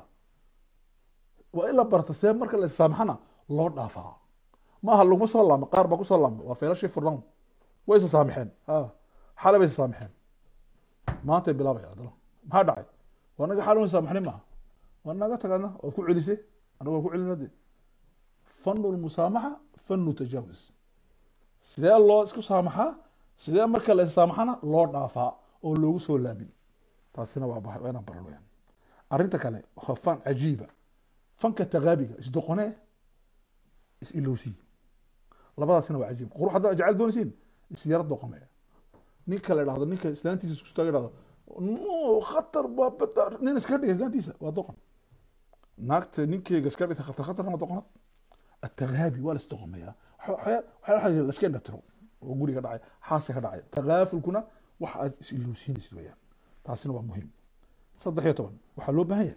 waa in la barto see marka la saamaxana loo dhaafaa maaha laguma soo laamo qaar baa kusoo laamo waa feelashii furnawn way isa saamaxeen ha xalay bay isa saamaxeen maantay bilaabaya haddana maxaa dhacay waa naga xalay saamaxnay maaha waa naga tagana waad ku celisay anagu waa ku celina de fanu lmusaamaxa fanu tajaawuz sidee loo isku saamaxaa sidee marka la saamaxana loo dhaafaa oo loogu soo laamin taasina waa waa inaan baran weyaan arrinta kale waa fan cajiiba fanka tagaabiga isdoqonee is-ilowsii labadaasina waa cajiib qurux haddaa jecel doonaysiin isyara doqomee ninka la dhahdo ninka islaantiisa isku istaaga dhahdo no khatar waa bada nin iskaga dhiga islaantiisa waa doqon naagta ninkeyga iskaga dhigta khatar khatarna waa doqonad atagaabi waa la isdoqomeeyaa waxaa laska indhatiro oo guriga dhacay xaasa ka dhacay tagaafulkuna waxa aad is-ilowsiinaysid weyaan taasina waa muhiim saddex iyo toban waxaa loo baahan yahay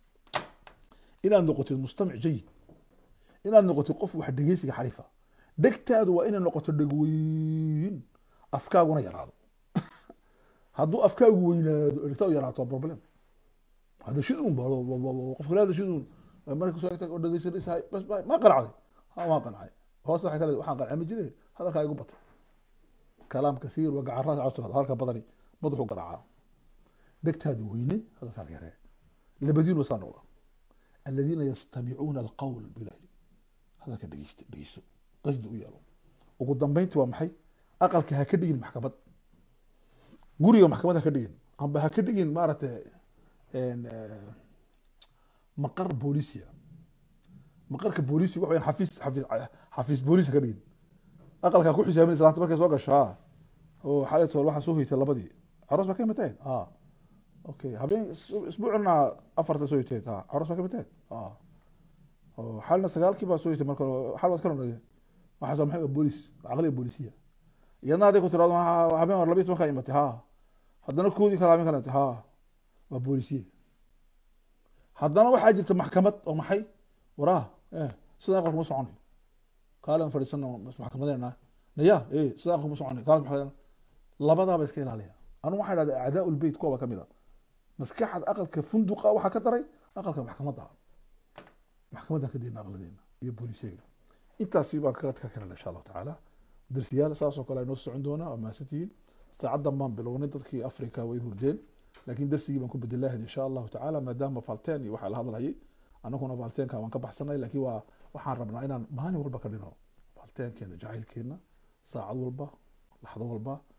inaad noqotid mustamic jayid inaad noqotid qof wax dhegeysiga xariifa dhegtaadu waa inay noqoto dhegweyn afkaaguna yaraado hadduu afkaagu weynaado dhegtaadu yaraato waa problem hada shidun ba qofka la hada shidun marka soo egtay oo dhegeysanaysahay bas ma qanacday ha waan qancay hoos waxay kale waxaan qancami jiray hadalkaa igu batay kalaam kasiir wa gacaraad cawsanaad hadalka badani madaxu garaacaa dhegtaadi weyne hadalkaaga yaree labadiinu saa noqda aladiina yastamicuuna alqawl bilahi hadalka dhegeysta dhegeyso qasdi u yeelo ugu dambeynti waa maxay aqalka ha ka dhigin maxkamad guriga maxkamad ha ka dhigin amba ha ka dhigin maaragtay maqar boolisia maqarka boolisi waxa weyan xafiis xafiis xafiis booliis ha ka dhigin aqalkaa ku xisaabinaysa laanta markay soo gasho ha oo xalay tool waxaa soo hoytay labadii aroos baa ka imid tahayd ha okay habeen isbuucina afarta soo hoyteed ha aroos baa ka imid tahayd ha oo xalina sagaalkii baa soo hoytay marka xal waad ka noqdeen waxaa soo maxay boolis caqliga boolisiya iyadna hadday ku tiraado habeen hore labiyi tobankaa imatay ha haddana koodii kala habeen kale imatay ha waa boolisiye haddana waxaa jirta maxkamad oo maxay waraa sida aqalka ma soconayo kaalin fadhiisana maxkamadeena naya sida aqalka ma soconayo kaalin maxkamadeena labadaaba iska ilaaliya anu waxaa idhahda acdaa lbeyt kuwaba kamid a maskaxad aqalka funduqa waxaa ka daray aqalka maxkamadda maxkamaddan ka deyna aqladeena iyo boolisyega intaasi baan kaga ka kalena insha allahu tacaala darsiyaal saasoo kale aynoo socon doonaa waa mahadsantihiin saacaddan baan bilownay dadkii africa way hurdeen laakiin darsigii baan ku bedelahayd insha allahu tacaala maadaama falteen iyo waxaa la hadlayay anaguna falteenka waan ka baxsanay laakiin waa waxaan rabnaa inaan maalin walba ka dhino falteenkeena jacaylkeena saacad walba laxdo walba